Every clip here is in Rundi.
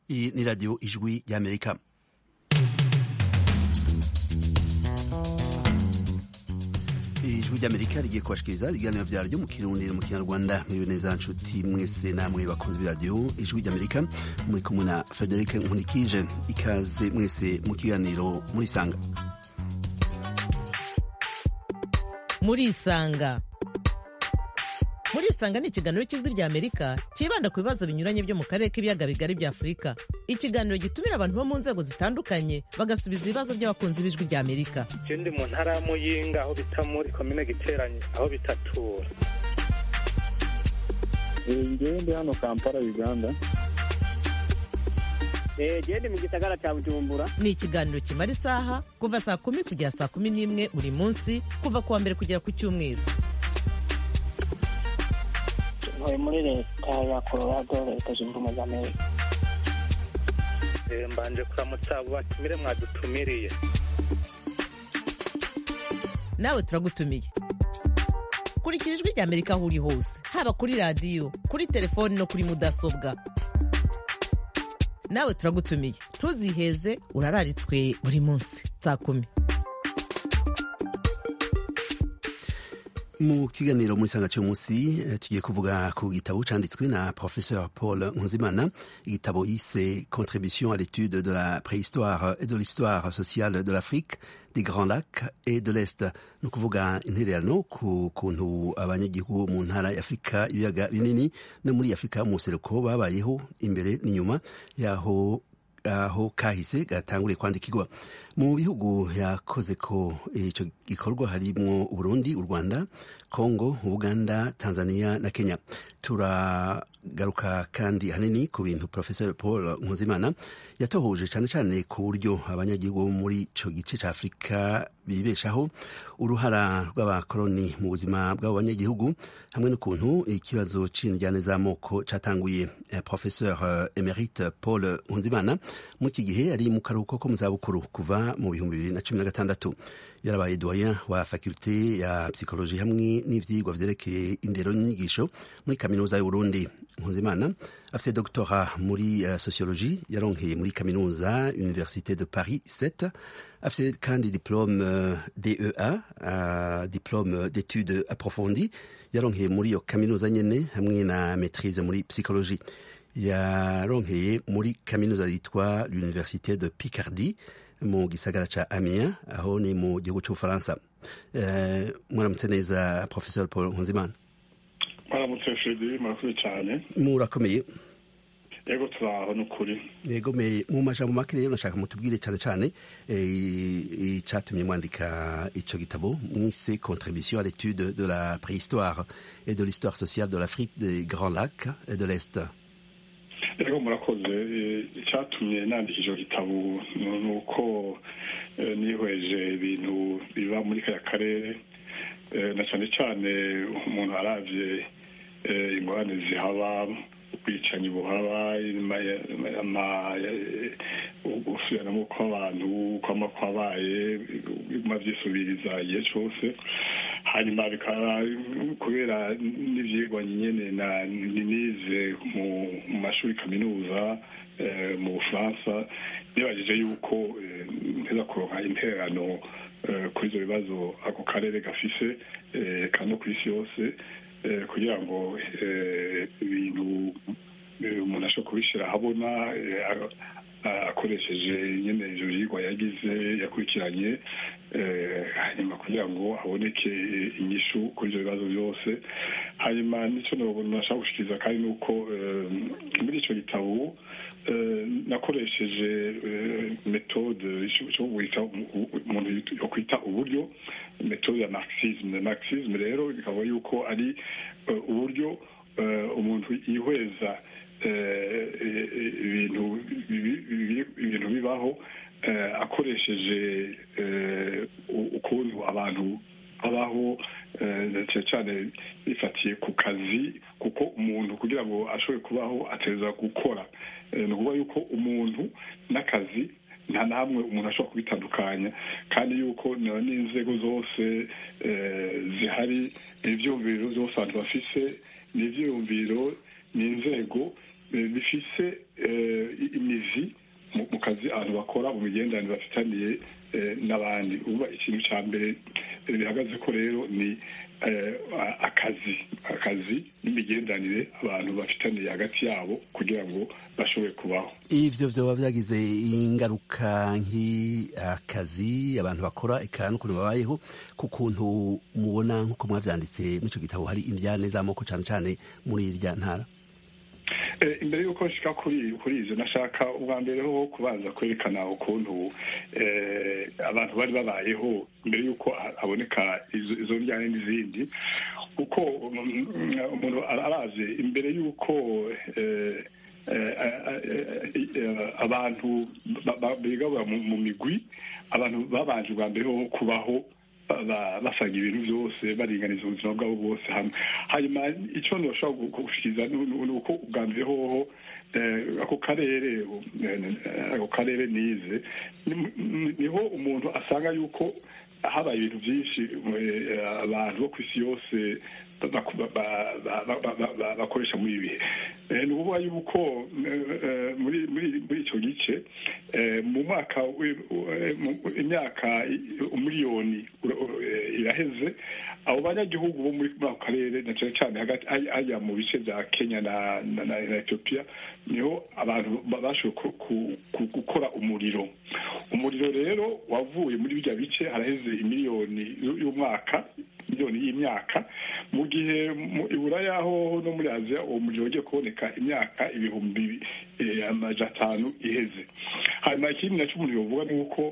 Iyi ni radiyo ijwi y'amerika ijwi ry'amerika rigiye kubashikiriza ibiganiro vyaryo mu kirundi mu kinyarwanda mwibe neza nshuti mwese namwe bakunzi b'iradiyo ijwi ry'amerika muri kumwe na frederic nkunikije ikaze mwese mu kiganiro murisanga murisanga murisanga ni ikiganiro cy'ijwi rya amerika cyibanda ku bibazo binyuranye byo mu karere k'ibiyaga bigari bya afurika ikiganiro gitumira abantu bo mu nzego zitandukanye bagasubiza ibibazo by'abakunzi b'ijwi rya amerika ndi mu ntara ya muyinga aho bita muri komine giteranye aho bitatura ngewe ndi hano kampala uganda gende mu gisagara cya bujumbura ni ikiganiro kimara isaha kuva saa kumi kugera saa kumi n'imwe buri munsi kuva ku wa mbere kugera ku cyumweru ntuye muri leta ya colorado leta zunze ubumwe za amerika mbanje kuramutsa abo batumire mwadutumiriye nawe turagutumiye kurikira ijwi rya amerika aho uri hose haba kuri radiyo kuri telefoni no kuri mudasobwa nawe turagutumiye ntuziheze urararitswe buri munsi saa kumi mu kiganiro muri sanga cy'umunsi tugiye kuvuga ku gitabo canditswe na professeur paul nkunzimana igitabo yise contribution à l'étude de la préhistoire et de l'histoire sociale de l'afrique des grands lacs et de l'est ni ukuvuga intererano ku kuntu abanyagihugu mu ntara ya afurika ibiyaga binini no muri afurika mu buseruko babayeho imbere n'inyuma yaho aho kahise gatanguriye kwandikirwa mu bihugu yakoze ko icyo gikorwa harimo uburundi u rwanda congo uganda tanzania na kenya turagaruka kandi hanini ku bintu professeur paul nkuzimana yatohoje cyane cyane ku buryo abanyagihugu muri icyo gice cya afurika bibeshaho uruhara rw'abakoloni mu buzima bw'abo banyagihugu hamwe n'ukuntu ikibazo c'indyane z'amoko catanguye professeur emerite paul nkuzimana muri iki gihe ari mu karuhuko ko mu zabukuru kuva mu bihumbi bibiri na cumi na gatandatu yarabaye doyen wa fakulte ya psychologie hamwe n'ivyigwa vyerekeye indero n'inyigisho muri kaminuza y'uburundi nkuzimana afite doctorat muri uh, sociologie yaronkeye muri kaminuza université de paris 7 afite kandi diplôme uh, dea uh, diplôme d'études approfondies yaronkeye muri iyo kaminuza nyene hamwe na maîtrise muri psychologie yaronkeye muri kaminuza yitwa l'université de picardie mu gisagara ca amiens aho ni mu gihugu c'ubufaransa uh, mwaramutse neza professeur paul nkunzimana mwaramutse fredi murakoze cyane murakomeye yego turaho ni ukuri yego me mu majambo make rero nashaka mutubwire cyane cyane icatumye mwandika ico gitabo mwise contribution à l'étude de la préhistoire et de l'histoire sociale de l'afrique des grands lacs et de l'est yego murakoze icyatumye nandika icyo gitabo ni uko nihweje ibintu biba muri kaya karere na cyane cyane umuntu aravye ingorane zihaba ubwicanyi buhaba gusubiranamo kw'abantu kwama kwabaye biguma vyisubiriza igihe cose hanyuma bikaba kubera n'ivyigwa nyene nize mu mashuri kaminuza mu bufaransa nibajije yuko nteza kuronka intererano kuri ivyo bibazo ako karere gafise kandi no kw'isi yose kugira ngo ibintu umuntu ashobora kubishyira ahabona akoresheje nyine ivyo vyigwa yagize yakurikiranye hanyuma kugira ngo haboneke inyishu kuri ivyo bibazo byose hanyuma nico nashaka gushikiriza kandi ni uko muri ico gitabo nakoresheje metode umuntu yokwita uburyo metode ya marxisme marxisme rero bikaba yuko ari uburyo umuntu yihweza ibintu ibintu bibaho akoresheje ukuntu abantu babaho cyane cyane bifatiye ku kazi kuko umuntu kugira ngo ashobore kubaho ateza gukora ni ukuvuga yuko umuntu n'akazi nta na hamwe umuntu ashobora kubitandukanya kandi yuko n'inzego zose zihari ibyumviro byose abantu bafise ni ibyiyumviro ni inzego bifise imizi mu kazi abantu bakora mu migenderanire bafitaniye n'abandi uba ikintu cya mbere bihagaze ko rero ni akazi akazi n'imigenderanire abantu bafitaniye hagati yabo kugira ngo bashobore kubaho ivyo vyoba vyagize ingaruka nk'akazi abantu bakora eka n'ukuntu babayeho ku kuntu mubona nk'uko mwavyanditse mw'ico gitabo hari indyane z'amoko cane cane muri irya ntara imbere y'uko nshika kuri kuri izo nashaka ubwa mbere ho kubanza kwerekana ukuntu abantu bari babayeho mbere y'uko haboneka izo njyane n'izindi kuko umuntu arazi imbere y'uko abantu bigabura mu migwi abantu babanje ubwa mbere ho kubaho basanga ibintu byose baringaniza ubuzima bwabo bwose hamwe hanyuma icyo ntibashobora gushyikiza ni uko ubwa mbere hoho ako karere ako karere nize niho umuntu asanga yuko habaye ibintu byinshi abantu bo ku isi yose bakoresha muri ibi bihe ni ukuvuga yuko muri icyo gice mu mwaka imyaka umuriyoni iraheze abo banyagihugu bo muri ako karere na cyane cyane hagati hajya mu bice bya kenya na etiyopiya niho abantu bashoboye gukora umuriro umuriro rero wavuye muri bijya bice haraheze imiliyoni y'umwaka miliyoni y'imyaka mu gihe iburaya ho no muri aziya uwo muriro wagiye kuboneka imyaka ibihumbi amajana atanu iheze hanyuma ikindi nacyo umuntu yovuga ni uko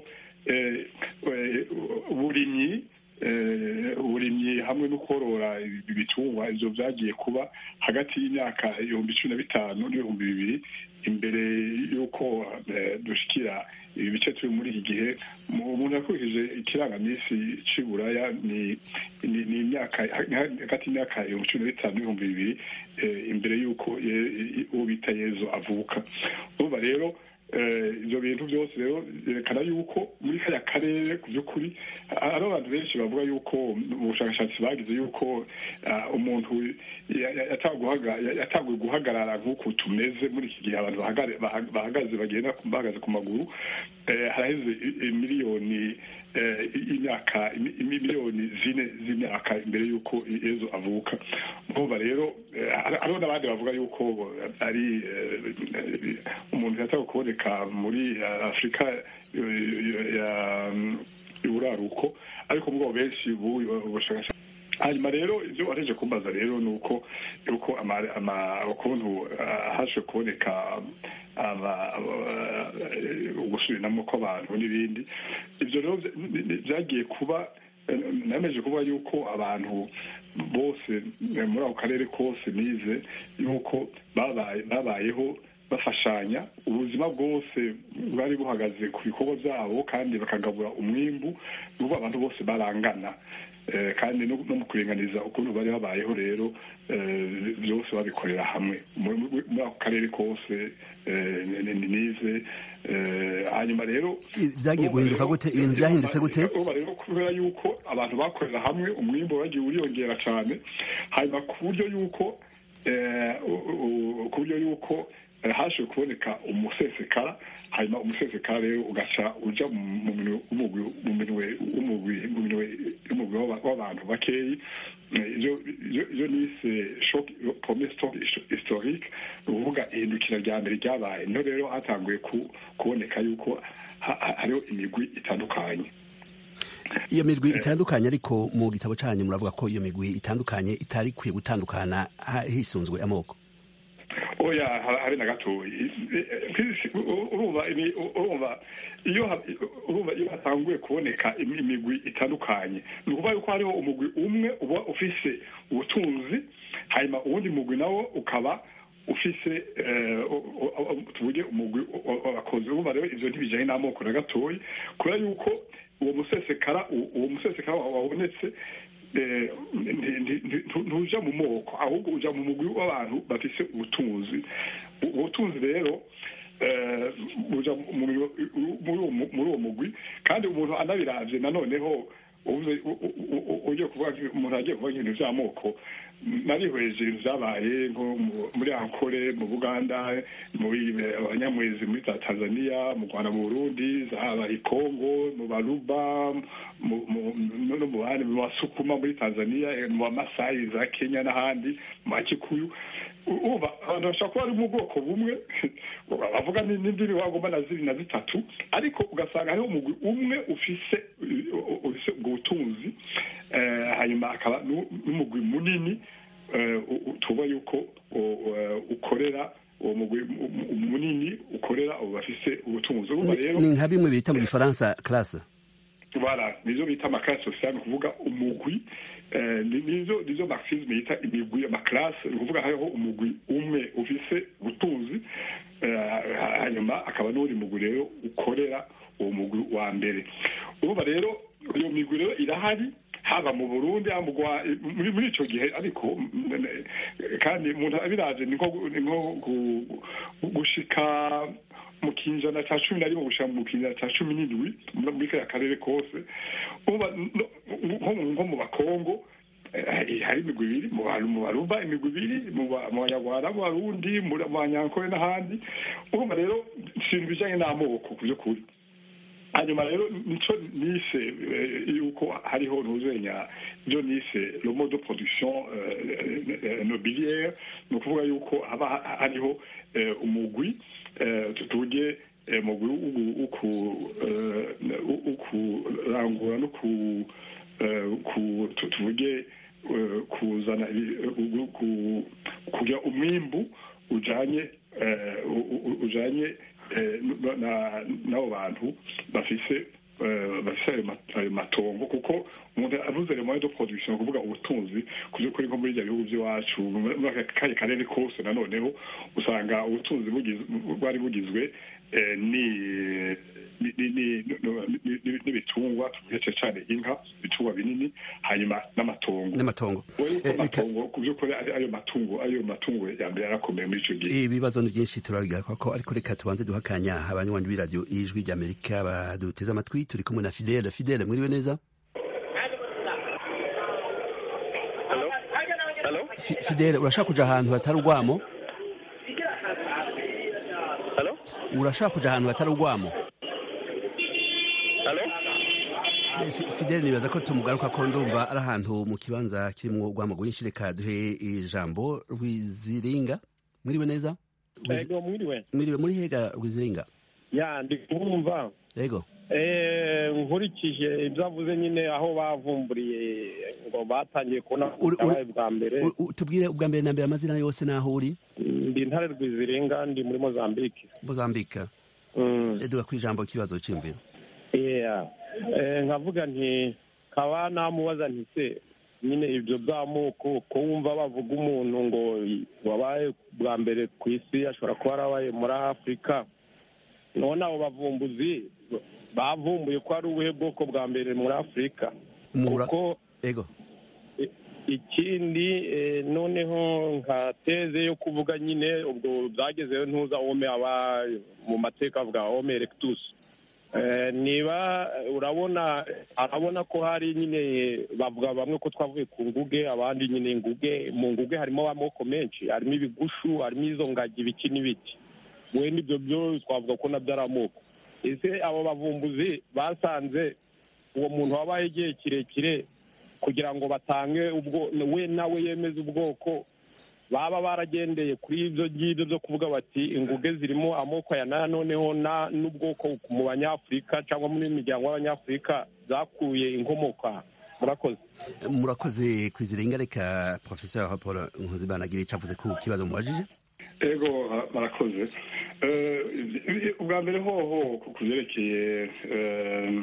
uburimyi uburimyi hamwe no korora ibitungwa ibyo byagiye kuba hagati y'imyaka ibihumbi cumi na bitanu n'ibihumbi bibiri imbere y'uko dushyikira ibi bice turi muri iki gihe umuntu yakurikije ikirangaminsi cy'iburaya ni imyaka hagati y'imyaka ibihumbi cumi na bitanu n'ibihumbi bibiri imbere y'uko uwo bita yezu avuka urumva rero ibyo bintu byose rero byerekana yuko muri kariya karere ku by'ukuri hari abantu benshi bavuga yuko ubushakashatsi bagize yuko umuntu yatanguye guhagarara nk'uko tumeze muri iki gihe abantu bahagaze bagenda bahagaze ku maguru haraheze miliyoni imyaka miliyoni zine z'imyaka imbere y'uko yezu avuka urumva rero hariho n'abandi bavuga yuko ari umuntu yatawe kuboneka muri afurika y'uburaruko ariko mugabo benshi ubushakashatsi hanyuma rero ibyo wareje kumbaza rero ni uko yuko ukuntu haje kuboneka ugusubiranamo kw'abantu n'ibindi ibyo rero byagiye kuba nameje kuvuga yuko abantu bose muri ako karere kose nize yuko babayeho bafashanya ubuzima bwose bwari buhagaze ku bikorwa byabo kandi bakagabura umwimbu n'ubu abantu bose barangana kandi no mu kuringaniza ukuntu bari babayeho rero byose babikorera hamwe muri ako karere kose nize hanyuma rero byagiye guhinduka gute ibintu byahindutse gute rero kubera yuko abantu bakorera hamwe umwimbo wagiye uriyongera cyane hanyuma ku buryo yuko ku buryo yuko haje kuboneka umusesekara hanyuma umusesekara rero ugaca uja mu minwe y'umugwi w'abantu bakeyi iyo nise premier stock historique ni ukuvuga ihindukira rya mbere ryabaye niho rero hatanguye kuboneka yuko hariho imigwi itandukanye iyo migwi itandukanye ariko mu gitabo cyanyu muravuga ko iyo migwi itandukanye itari ikwiye gutandukana hisunzwe amoko oya habe na gatoya urumva urumva iyo urumva iyo hatanguye kuboneka imigwi itandukanye ni ukuvuga yuko hariho umugwi umwe uba ufise ubutunzi hanyuma uwundi mugwi nawo ukaba ufise tuvuge umugwi w'abakozi urumva rero ivyo ntibijanye n'amoko na gatoya kubera yuko uwo musesekara uwo musesekara wabonetse ntuja mu moko ahubwo uja mu mugwi w'abantu bafise ubutunzi ubutunzi rero buja muri uwo mugwi kandi umuntu anabiravye nanoneho uvuze u- u- u- ugiye kuvuga umuntu agiye kuvuga ibintu by'amoko narihweje ibintu byabaye nko mu- muri ankore mu buganda muri abanyamwezi muri za tanzania mu rwanda mu burundi zaba i kongo mu baruba mu- mu- no no mu bandi mu basukuma muri tanzania eh, mu bamasayi za kenya n'ahandi mu bakikuyu uba abantu bashobora kuba bari mu bwoko bumwe bavuga ni- n'indimi wagomba na zibiri na zitatu ariko ugasanga hariho umugwi umwe ufise ufise ubwo butunzi eh, hanyuma akaba nu- n'umugwi munini eh, u- u- tuvuga yuko u- eh, ukorera uwo mugwi mu- mu- munini ukorera abo bafise ubutunzi urumva rero ni nka bimwe bita mu gifaransa classe voilà nizo bita amaklase sociale ni ukuvuga umugwi eh, ni- nizo nizo marxisme yita imigwi amaklase ni ukuvuga hariho umugwi umwe ufise ubutunzi eh, hanyuma akaba n'uwundi mugwi rero ukorera uwo mugwi wa mbere urumva rero iyo migwi rero irahari haba mu burundi haba mu Rwa- muri muri ico gihe ariko mm, eh, kandi umuntu abiraje ni nko ni nko gu- gushika mu kinjana cya cumi na rimwe gushika mu kinjana cya cumi n'indwi muri kariya karere kose uba no- nko mu- nko mu bakongo eh, hari imigwi ibiri mu Ba- mu baruba imigwi ibiri mu Ba- mu banyarwanda mu barundi mu banyankore n'ahandi urumva rero si ibintu bijanye n'amoko ku by'ukuri hanyuma rero nico nise eh, yuko hariho ntuzenya ibyo nise le mode de production eh, eh, nobiliaire ni ukuvuga yuko haba ha- hariho eh, umugwi eh, tuvuge eh, umugwi wo- wo ku- eh, wo- wo kurangura no ku eh, ku- tu- tuvuge eh, kuzana ibi- eh, ku- kugira umwimbu ujanye eh, u- u- ujanye eh, n- na- n'abo bantu bafise eh, bafise ayo ma- ayo matongo kuko umuntu avuze le moyen de production ni ukuvuga ubutunzi ku by'ukuri nko muri ibyo bihugu by'iwacu muri aka kanya karere kose nanoneho usanga ubutunzi bugiz- bwari bugizwe eh, ni ni- ni- ni- no- ni- ni- n'ibitungwa tuvuge cyane inka ibitungwa binini hanyuma n'amatongo n'amatongo wowe yuko Eh, reka- amatongo ku by'ukuri ari ayo matungo ayo matungo ya mbere yarakomeye muri icyo gihe ibibazo ni byinshi turabigaruka ko ariko reka tubanze duha akanya abanywanyi b'iradiyo ijwi ry'amerika baduteze amatwi turi kumwe na fidele fidele mwiriwe neza Hello? Hello? Fi- fidele urashaka kuja ahantu hatari urwamo Hello? urashaka kuja ahantu hatari urwamo Hello? Eh, Fi- fidele nibaza ko tumugaruka ko ndumva ari ahantu mu kibanza kirimwo urwamo rwinshi reka duhe ijambo rwiziringa mwiriwe neza Rwizi- ego mwiriwe mwiriwe muri hega rwiziringa ya ndi kumva yego Eh, nkurikije ibyo avuze nyine aho bavumburiye ngo batangiye kubona Uri- uri- ubutabaye bwa mbere U- u- tubwire ubwa mbere na mbere amazina yose n'aho uri ndi intare rwizirenga ndi muri mozambique mozambika Mm. eduga ku ijambo ikibazo cy'imviro Yeah. Eh, nkavuga nti kaba namubaza nti se nyine ibyo by'amoko ko wumva bavuga umuntu ngo wabaye bwa mbere ku isi ashobora kuba yarabaye muri afurika none abo bavumbuzi bavumbuye ko ari ubuhe bwoko bwa mbere muri afurika Mura- kuko ego i- ikindi eh, noneho nka teze yo kuvuga nyine ubwo byagezeho ntuza ome aba mu mateka avuga ome erectus Eh, niba urabona arabona ko hari nyine bavuga bamwe ko twavuye ku nguge abandi nyine inguge mu nguge harimo amoko menshi harimo ibigushu harimo izo ngagi ibiki n'ibiki wenda ibyo byo twavuga ko nabyo ari amoko ese abo bavumbuzi basanze uwo muntu wabaye igihe kirekire kugira ngo batange ubwo we nawe yemeze ubwoko baba baragendeye kuri ibyo ngibyo byo kuvuga bati inguge zirimo amoko aya n'aya noneho na n'ubwoko mu banyafurika cyangwa muri miryango y'abanyafurika zakuye inkomoko aha murakoze murakoze kwiziringa reka professeur paul nkuzimana agira icyo avuze ku kibazo mubajije ego barakoze Eh, ubwa mbere hoho ku byerekeye eh,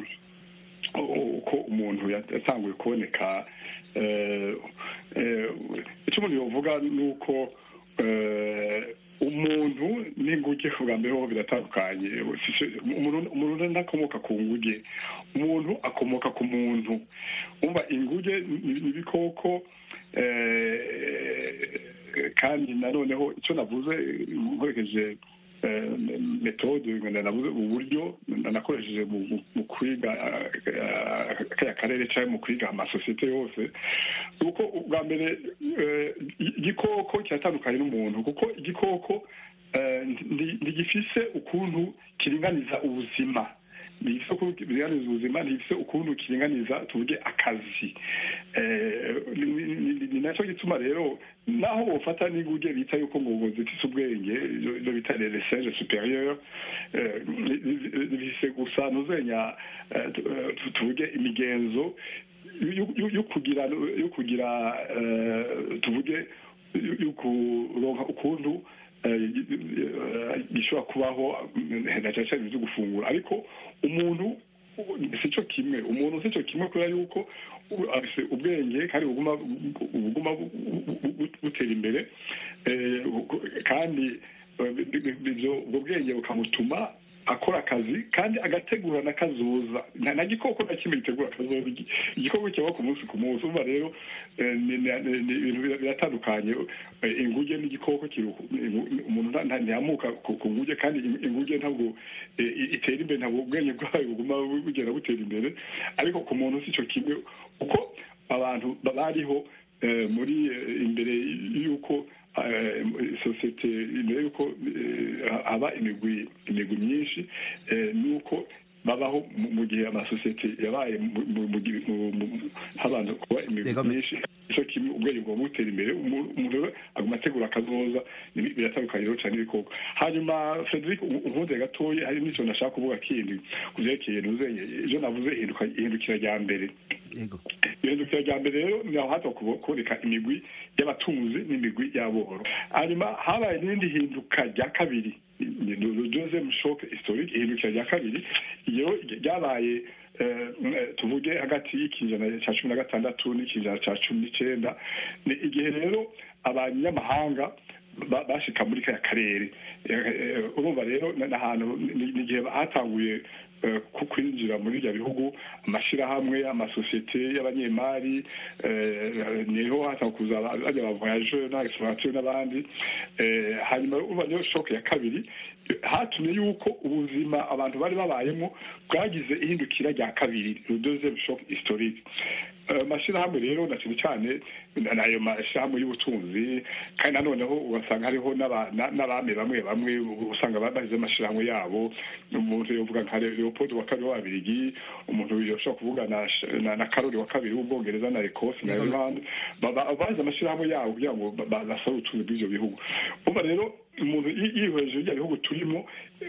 uko umuntu yatanguye kuboneka eh, eh, icyo umuntu yavuga ni uko eh, umuntu n'inguge ubwa mbere hoho biratandukanye umuntu umuntu ntakomoka ku nguge umuntu akomoka ku muntu umva inguge ni ni ibikoko eh, kandi nanoneho icyo navuze nkoresheje metode navuze uburyo nakoresheje mu kwiga kariya karere cyangwa mu kwiga amasosiyete yose kuko ubwa mbere igikoko kiratandukanye n'umuntu kuko igikoko ntigifise ukuntu kiringaniza ubuzima ntigifise ukuntu kiringaniza ubuzima ntigifise ukuntu kiringaniza tuvuge akazi ni nacyo gituma rero naho bufata n'inguge bita yuko ngo zifise ubwenge ibyo bita reseje superieur bifise gusa ntuzenya tuvuge imigenzo yo kugira yo kugira tuvuge yo kuronka ukuntu gishobora kubaho na cyane cyane byo gufungura ariko umuntu si cyo kimwe umuntu si cyo kimwe kubera yuko afite ubwenge kandi buguma butera imbere kandi ubwo bwenge bukamutuma akora akazi kandi agategura n'akazoza nta gikoko na kimwe gitegura akazoza igikoko kibaho ku munsi ku munsi umva rero ibintu biratandukanye inguge n'igikoko umuntu ntiyamuka ku nguge kandi inguge ntabwo itera imbere ntabwo ubwenge bwayo buguma bugenda butera imbere ariko ku muntu si cyo kimwe uko abantu bariho muri imbere y'uko sosiyete mbere y'uko haba imigwi imigwi myinshi nuko babaho mu gihe amasosiyete yabaye habanza kuba imigwi myinshi icyo kimwe ubwenge bugomba gutera imbere umuntu rero aguma ategura akazoza biratandukanye rero cyane ibikoko hanyuma frederic unkunze gatoya hari n'icyo nashaka kuvuga kindi ku byerekeye nuzenye ibyo navuze ihindukira rya mbere ihindukira rya mbere rero ni aho haza kuboneka imigwi y'abatunzi n'imigwi y'aboro hanyuma habaye n'irindi hinduka rya kabiri deuxième choc historique ihindukira rya kabiri iyo ryabaye tuvuge hagati y'ikinjana cya cumi na gatandatu n'ikinjana cya cumi n'icyenda ni igihe rero abanyamahanga bashika muri kaya karere urumva rero ni ahantu ni igihe hatanguye kwinjira muri ibyo bihugu amashyirahamwe amasosiyete y'abanyemari niho hatanga kuza bajya ba voyageur n'abasifuratire n'abandi hanyuma urumva niyo shoke ya kabiri hatumye yuko ubuzima abantu bari babayemo bwagize ihindukira rya kabiri deuxième shock historique amashyirahamwe rero na cyane cyane nayo mashyirahamwe y'ubutunzi kandi nanoneho ugasanga hariho n'abami bamwe bamwe usanga bahize amashyirahamwe yabo umuntu yovuga nka leopold wa kabiri w'ababirigi umuntu yoshobora kuvuga na karori wa kabiri w'ubwongereza na ecosse na irlande bahize amashyirahamwe yabo kugira ngo basore ubutunzi bw'ibyo bihugu uba rero umuntu yihweje ibyo bihugu turimo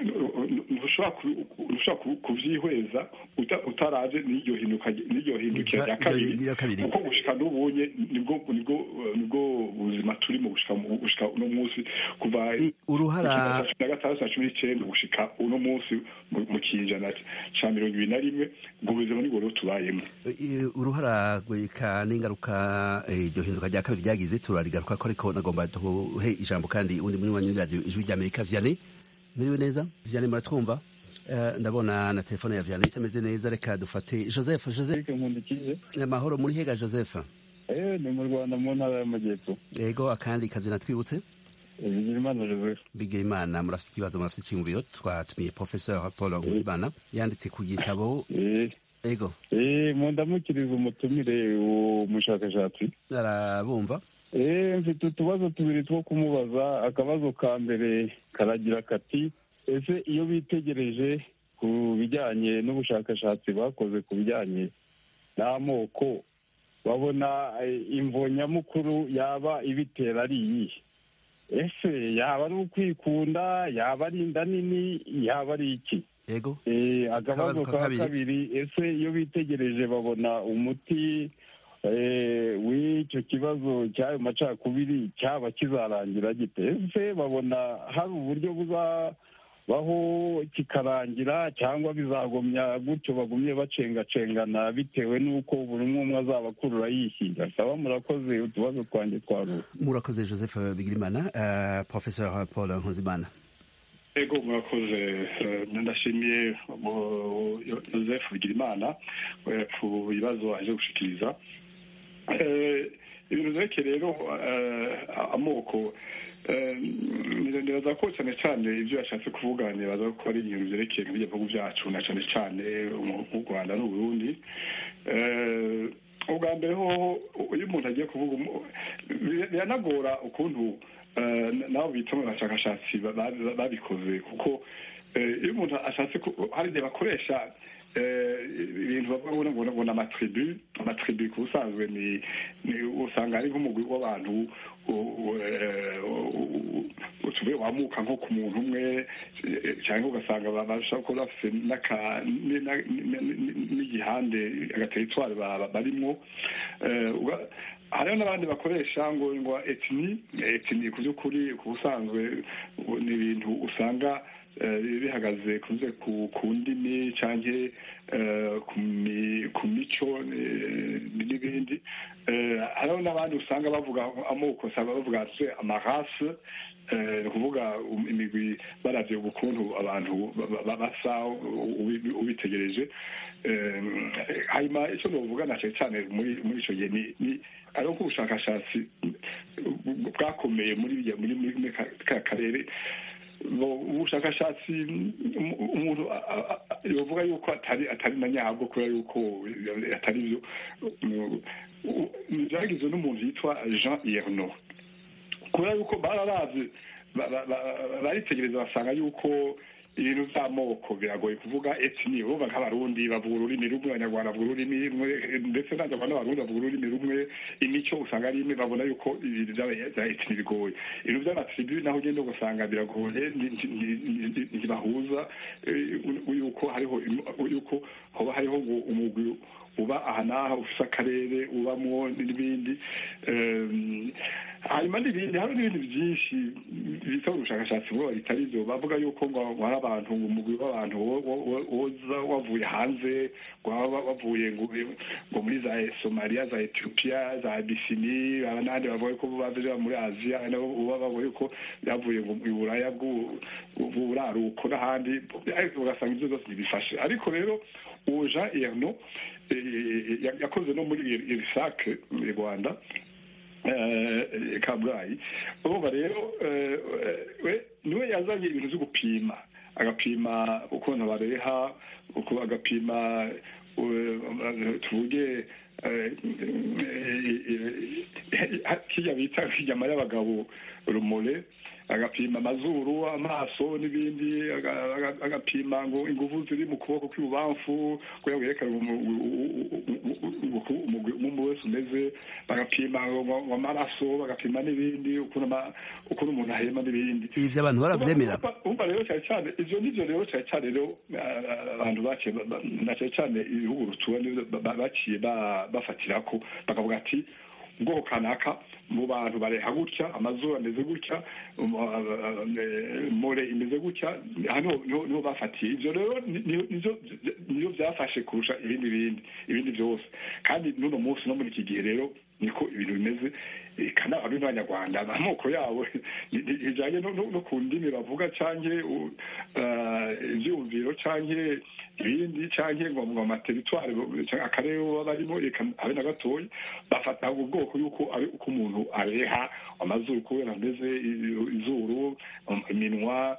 ntushobora kubyihweza utaraje n'iryo hindukira rya kabiri kuko gushika n'ubunye nibwo nibwo buzima turimo gushika uno munsi kuva uruhara na gatandatu na cumi n'icyenda gushika uno munsi mu kinjana ca mirongo ibiri na rimwe ubwo buzima nibwo rero tubayemo uruhara rweka n'ingaruka iryo hinduka rya kabiri ryagize turarigaruka ko ariko nagomba duhe ijambo kandi undi muri wanyu radiyo ijwi rya amerika vianney muriwe neza vianney muratwumva ndabona na telefone ya vianney itameze neza reka dufate joseph joseph amahoro muri hega joseph ni mu rwanda mu ntara y'amajyepfo yego akandi kazina twibutse bigirimana joseph bigirimana murafite ikibazo murafite icyiyumviro twatumiye professeur paul nkuzimana yanditse ku gitabo yego mundamukiriza umutumire umushakashatsi arabumva mfite utubazo tubiri two kumubaza akabazo ka mbere karagira kati ese iyo bitegereje ku bijyanye n'ubushakashatsi bakoze ku bijyanye n'amoko babona imvo nyamukuru yaba ibitera ari iyihe ese yaba ari ukwikunda yaba ari inda nini yaba ari iki yego akabazo ka kabiri ese iyo bitegereje babona umuti w'icyo kibazo cy'ayo macakubiri cyaba kizarangira gite ese babona hari uburyo buzabaho kikarangira cyangwa bizagumya gutyo bagumye bacengacengana bitewe n'uko buri umwe umwe azaba akurura yishyira saba murakoze utubazo twanjye twaruwe murakoze joseph bigirimana professeur paul nkuzimana ego murakoze ndashimiye joseph bigirimana ku bibazo aje gushikiriza ibintu byerekeye rero amoko nibaza ko cyane cyane ibyo yashatse kuvuga nibaza ko ari ibintu byerekeye mu bihugu byacu na cyane cyane mu rwanda n'uburundi ubwa mbere hoho iyo umuntu agiye kuvuga biranagora ukuntu nabo bita mu bashakashatsi babikoze kuko iyo umuntu ashatse hari igihe bakoresha ibintu bavuga ngo ngo ni amatribu amatribu ku busanzwe ni usanga ari nk'umugwi w'abantu utubuye wamuka nko ku muntu umwe cyangwa ugasanga bashobora kuba bafite n'igihande agateritwari barimwo hariho n'abandi bakoresha ngo ngo etini etini ku by'ukuri ku busanzwe ni ibintu usanga bihagaze kuze ku ndimi cyangwa ku mico n'ibindi hariho n'abandi usanga bavuga amoko usanga bavuga amarase ni ukuvuga imigwi baravye ukuntu abantu basa ubitegereje hanyuma icyo novuga na cyane cyane muri muri icyo gihe ni ari uko ubushakashatsi bwakomeye muri muri ka karere ubushakashatsi umuntu yavuga yuko atari atari na nyabwo kubera yuko atari byo byagizwe n'umuntu yitwa jean yerno kubera yuko bararavye baritegereza basanga yuko ibintu by'amoko biragoye kuvuga etini bumva nk'abarundi bavuga ururimi rumwe abanyarwanda bavuga ururimi rumwe ndetse n'abanyarwanda n'abarundi bavuga ururimi rumwe imico usanga ari imwe babona yuko ibintu bya etini bigoye ibintu by'amatribu naho ugenda ugasanga biragoye ntibahuza yuko hariho yuko hoba hariho ngo umugwi uba aha n'aha ufite akarere ubamwo n'ibindi hanyuma n'ibindi hari n'ibindi byinshi bita ubushakashatsi bwo bitari byo bavuga yuko ngo hari abantu ngo umugwi w'abantu woza wavuye hanze waba wavuye ngo muri za somaliya za etiyopiya za abisini n'abandi bavuga ko bava muri aziya nabo bavuga yuko yavuye ngo mu buraya bw'uburaruko n'ahandi ugasanga ibyo byose ntibifashe ariko rero uwo jean erno yakoze no muri irisake mu rwanda kabgayi urumva rero niwe yazanye ibintu byo gupima agapima ukuntu bareha agapima tuvuge kijya bita inyama y'abagabo rumore agapima amazuru amaso n'ibindi agapima ngo ingufu ziri mu kuboko kw'ibubamfu kugira ngo yerekane umubiri wese umeze bagapima amaraso bagapima n'ibindi ukuntu umuntu ahema n'ibindi ivyo abantu baravyemera umva rero cyane cyane ivyo nivyo rero cyane cyane rero abantu baciye na cyane cyane ibihugu rutuwe baciye bafatirako bakavuga ati ubwoko kanaka mu bantu bareha gutya amazuru ameze gutya more imeze gutya hano niho bafatiye ibyo rero niyo byafashe kurusha ibindi bindi ibindi byose kandi n'uno munsi no muri iki gihe rero niko ibintu bimeze kana ari n'abanyarwanda amoko yabo bijyanye no ku ndimi bavuga cyangwa ibyumviro cyangwa ibindi cyangwa ngo mu materitwari akarere baba barimo reka habe na gatoya bafata ubwoko yuko ari uko umuntu areha amazuru kubera ameze izuru iminwa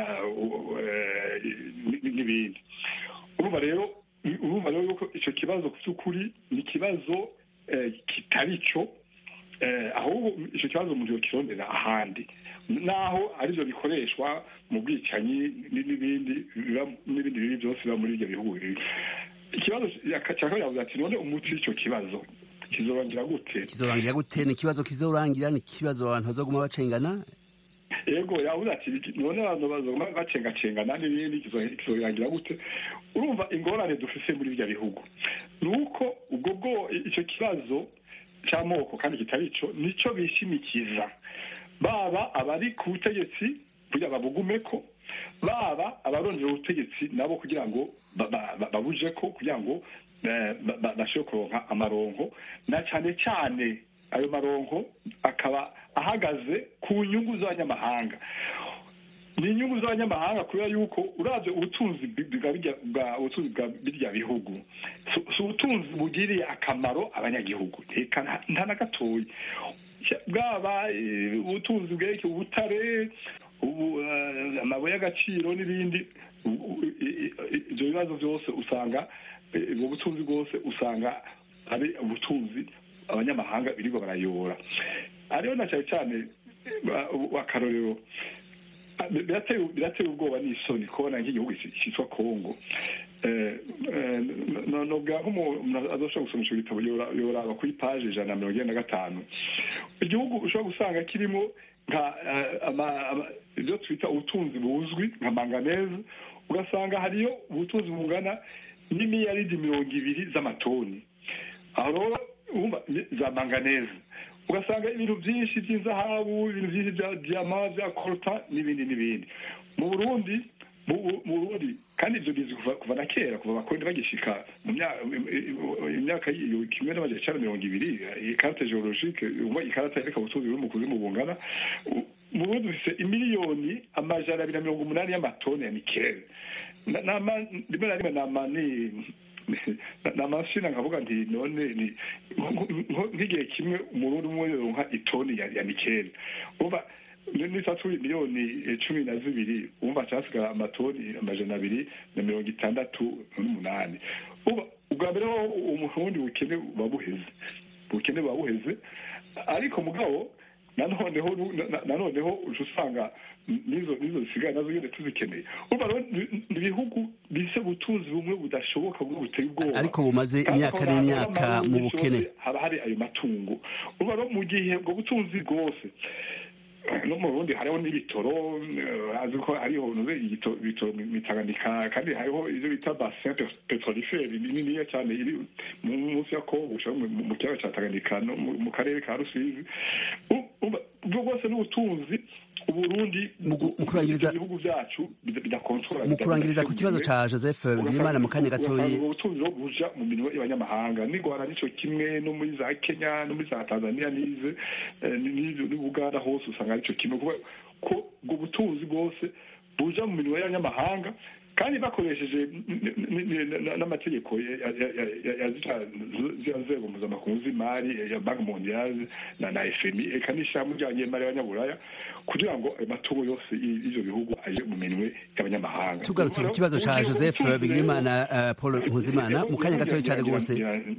n'ibindi urumva rero urumva rero yuko icyo kibazo ku by'ukuri ni ikibazo kitari cyo ahubwo icyo kibazo umuntu yakirondera ahandi naho aribyo bikoreshwa mu bwicanyi n'ibindi n'ibindi bibi byose biba muri ibyo bihugu ikibazo cya kabiri yavuze ati none umuti w'icyo kibazo kizorangira gute kizorangira gute ni ikibazo kizorangira ni ikibazo abantu bazoguma bacengana yego yavuze ati none abantu bazoguma bacengacengana n'ibindi kizorangira gute urumva ingorane dufise muri ibyo bihugu ni uko ubwo bwo icyo kibazo cy'amoko kandi kitari cyo nicyo bishimikiza baba abari ku butegetsi kugira babugume ko baba abarondera ubutegetsi nabo kugira ngo babuje ko kugira ngo bashobore kuronka amaronko na cyane cyane ayo maronko akaba ahagaze ku nyungu z'abanyamahanga ni inyungu z'abanyamahanga kubera yuko urabye ubutunzi bwa ubutunzi bwa birya bihugu si ubutunzi bugiriye akamaro abanyagihugu reka nta na gatoya bwaba ubutunzi bwerekeye ubutare amabuye y'agaciro n'ibindi ibyo bibazo byose usanga ubwo butunzi bwose usanga ari ubutunzi abanyamahanga birirwa barayobora hariho na cyane cyane akarorero birateye ubwoba n'isoni kubona nk'igihugu cyitwa kongo nubwo nk'umuntu azoshobora gusoma icyo gitabo yoraba kuri paje ijana na mirongo icyenda na gatanu igihugu ushobora gusanga kirimo nka ibyo twita ubutunzi buzwi nka manganeze ugasanga hariyo ubutunzi bungana n'imiyaridi mirongo ibiri z'amatoni aho rero za manganeze ugasanga ibintu byinshi by'inzahabu ibintu byinshi bya diyama bya korota n'ibindi n'ibindi mu burundi mu burundi kandi ibyo bizi kuva na kera kuva abakoroni bagishika mu myaka kimwe n'amajana icyenda mirongo ibiri ikarita geologike ikarita yereka ubutunzi buri mu kuzimu bungana mu burundi dufite imiliyoni amajana abiri na mirongo umunani y'amatoni ya nikeli rimwe na rimwe nama ni ni amashini nkavuga nti none ni nk'igihe kimwe umurundi umwe yoronka itoni ya nikeli uva n'itatu miliyoni cumi na zibiri wumva cyasigara amatoni amajana abiri na mirongo itandatu n'umunani ubwa mbere ho umurundi bukene buba buheze ubukene buba buheze ariko mugabo nanoneho nanoneho uca usanga nizo nizo zisigaye nazo nyine tuzikeneye urumva rero ni ibihugu bise ubutunzi bumwe budashoboka bumwe buteye ubwoba ariko bumaze imyaka n'imyaka mu bukene haba hari ayo matungo urumva rero mu gihe ubwo butunzi bwose no mu burundi hariho n'ibitoro azi ko hariho ibitoro mitaganika kandi hariho ibyo bita basin petrolifere bininiya cyane iri munsi ya kongo mu kiyaga cya tanganyika no mu karere ka rusizi ubwo bwose n'ubutunzi uburundi ibihugu byacu bidakontorora mu kurangiriza ku kibazo cya joseph bigirimana mu kanya gatoya ubutunzi bwo buja mu minwe y'abanyamahanga n'igwara nico kimwe no muri za kenya no muri za tanzania n'ize n'ubuganda hose usanga arico kimwe ko ubwo butunzi bwose buja mu minwe y'abanyamahanga kandi bakoresheje n'amategeko ya nzego mpuzamakungu z'imari ya banki mondiale na na fmi eka n'ishyirahamwe ry'abanyemari y'abanyaburaya kugira ngo ayo matungo yose y'ivyo bihugu aje mu minwe y'abanyamahanga tugarutse ku kibazo ca joseph bigirimana paul nkuzimana mu kanya gatoya cyane rwose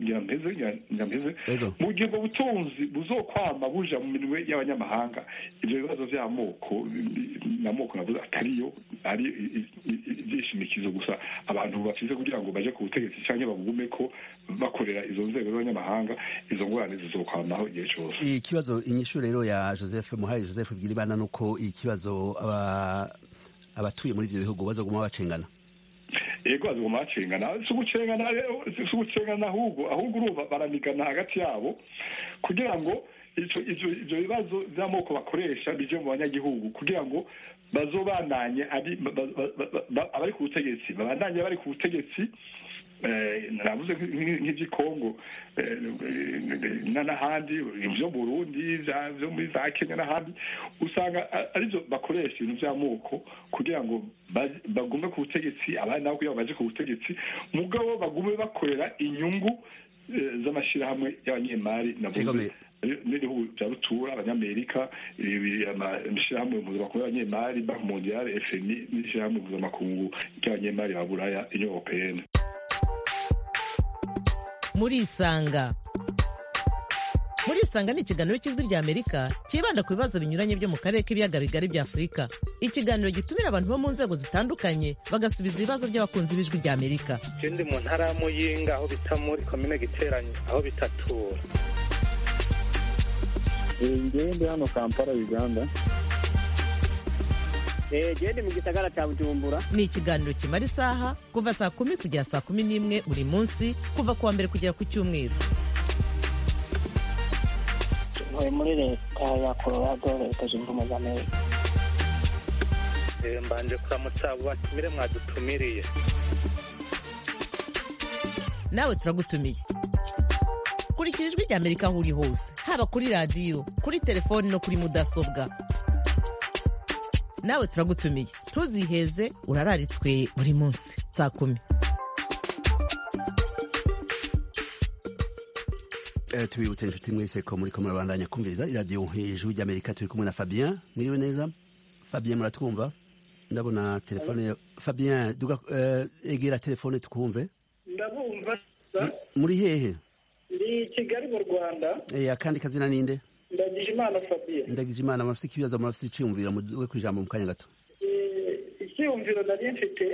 mu gihe ubwo butunzi buzokwama buja mu minwe y'abanyamahanga ivyo bibazo vy'amoko n'amoko navuze atariyo ari ibyishimikizo gusa abantu bafise kugira ngo baje ku butegetsi cyangwa bagume ko bakorera izo nzego z'abanyamahanga izo ngorane zizokwamaho igihe cyose ikibazo inyishu rero ya joseph muhaye joseph bwiribana nuko ikibazo abatuye muri ivyo bihugu bazoguma bacengana yego bazoguma bacengana si ugucengana si ugucengana ahubwo ahubwo urumva baranigana hagati yabo kugira ngo ivyo bibazo vy'amoko bakoresha bije mu banyagihugu kugira ngo bazobananye abari ku butegetsi babandanye bari ku butegetsi navuze nk'ivy'ikongo n'ahandi vyo burundi vyo muri za kenya n'ahandi usanga arivyo bakoresha ibintu vy'amoko kugira ngo bagume ku butegetsi abandi nabo kugira ngo baje ku butegetsi mugabo bagume bakorera inyungu z'amashirahamwe y'abanyemari navuze n'ibihugu bya rutura abanyamerika ishyirahamwe mpuzamakungu y'abanyemari banki mondiale fmi n'ishyirahamwe mpuzamakungu ry'abanyemari ba buraya union européenne murisanga murisanga ni ikiganiro cy'ijwi ry'amerika cyibanda ku bibazo binyuranye byo mu karere k'ibiyaga bigari bya afurika ikiganiro gitumira abantu bo mu nzego zitandukanye bagasubiza ibibazo by'abakunzi b'ijwi ry'amerika ikindi mu ntara ya muyinga aho bita muri komine giteranye aho bitatura ngewe ndi hano kampala uganda gende mu gisagara cya bujumbura ni ikiganiro kimara isaha kuva saa kumi kugera saa kumi n'imwe buri munsi kuva ku wa mbere kugera ku cyumweru ntuye muri leta ya colorado leta zunze ubumwe za amerika mbanje kuramutsa abo batumire mwadutumiriye nawe turagutumiye kurikira ijwi ry'amerika aho uri hose haba kuri radiyo kuri telefoni no kuri mudasobwa nawe turagutumiye ntuziheze urararitswe buri munsi saa kumi tubibutse inshuti mwese ko muri ko murabandanya kumviriza iradiyo hejuru ry'amerika turi kumwe na fabien mwiriwe neza fabien muratwumva ndabona telefone fabien duga egera telefone tukumve ndabumva muri hehe ndi kigali mu rwanda akandi kazina ninde ndagije imana fabien ndagije imana murafite ikibazo murafite icyiyumviro muduwe ku ijambo mu kanya gato icyiyumviro nari mfite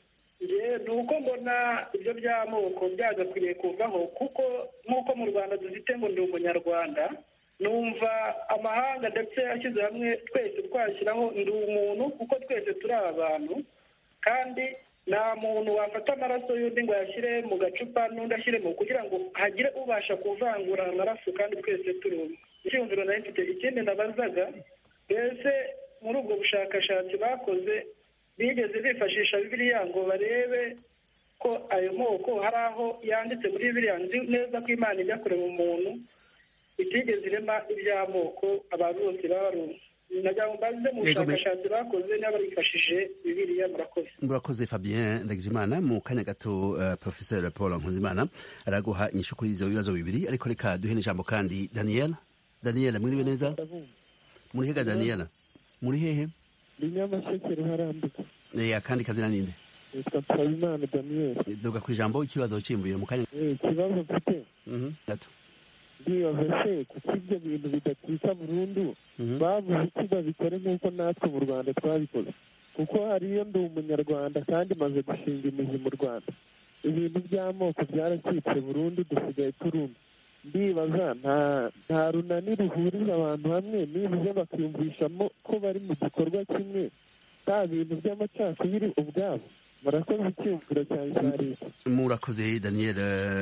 ni uko mbona ibyo by'amoko byagakwiriye kuvaho kuko nk'uko mu rwanda dufite ngo ndi umunyarwanda numva amahanga ndetse ashyize hamwe twese twashyiraho ndi umuntu kuko twese turi abantu kandi nta muntu wafata amaraso y'undi ngo ayashyire mu gacupa n'undi ashyiremo kugira ngo hagire ubasha kuvangura amaraso kandi twese turi umwe icyiyumviro nari mfite ikindi nabazaga mbese muri ubwo bushakashatsi bakoze bigeze bifashisha bibiriya ngo barebe ko ayo moko hari aho yanditse muri bibiriya nzi neza ko imana ijya kureba umuntu itigeze irema iby'amoko abantu bose baba barumva nagira ngo mbaze mu bushakashatsi bakoze niba barifashije bibiriya murakoze murakoze fabien ndagijimana mu kanya gato uh, professeur paul nkuzimana araguha inyishu kuri ivyo bibazo bibiri ariko reka duhe n'ijambo kandi daniel daniel mwiriwe neza muri hega daniel muri hehe ndi nyamasheke ruharambuka akandi kazina ninde nitwa nsabimana daniel duga ku ijambo ikibazo cyimbuye mu kanya ikibazo mfite gato ndibaza se kuko ibyo bintu bidatwika burundu bavuze iki babikore nk'uko natwe mu rwanda twabikoze kuko hariyo ndi umunyarwanda kandi maze gushinga imizi mu rwanda ibintu by'amoko byaracitse burundu dusigaye turumva ndibaza nta runani ruhuriza abantu hamwe nibuze bakiyumvishamo ko bari mu gikorwa kimwe nta bintu by'amacakubiri ubwabo murakoze icyumviro cyane cya leta murakoze daniel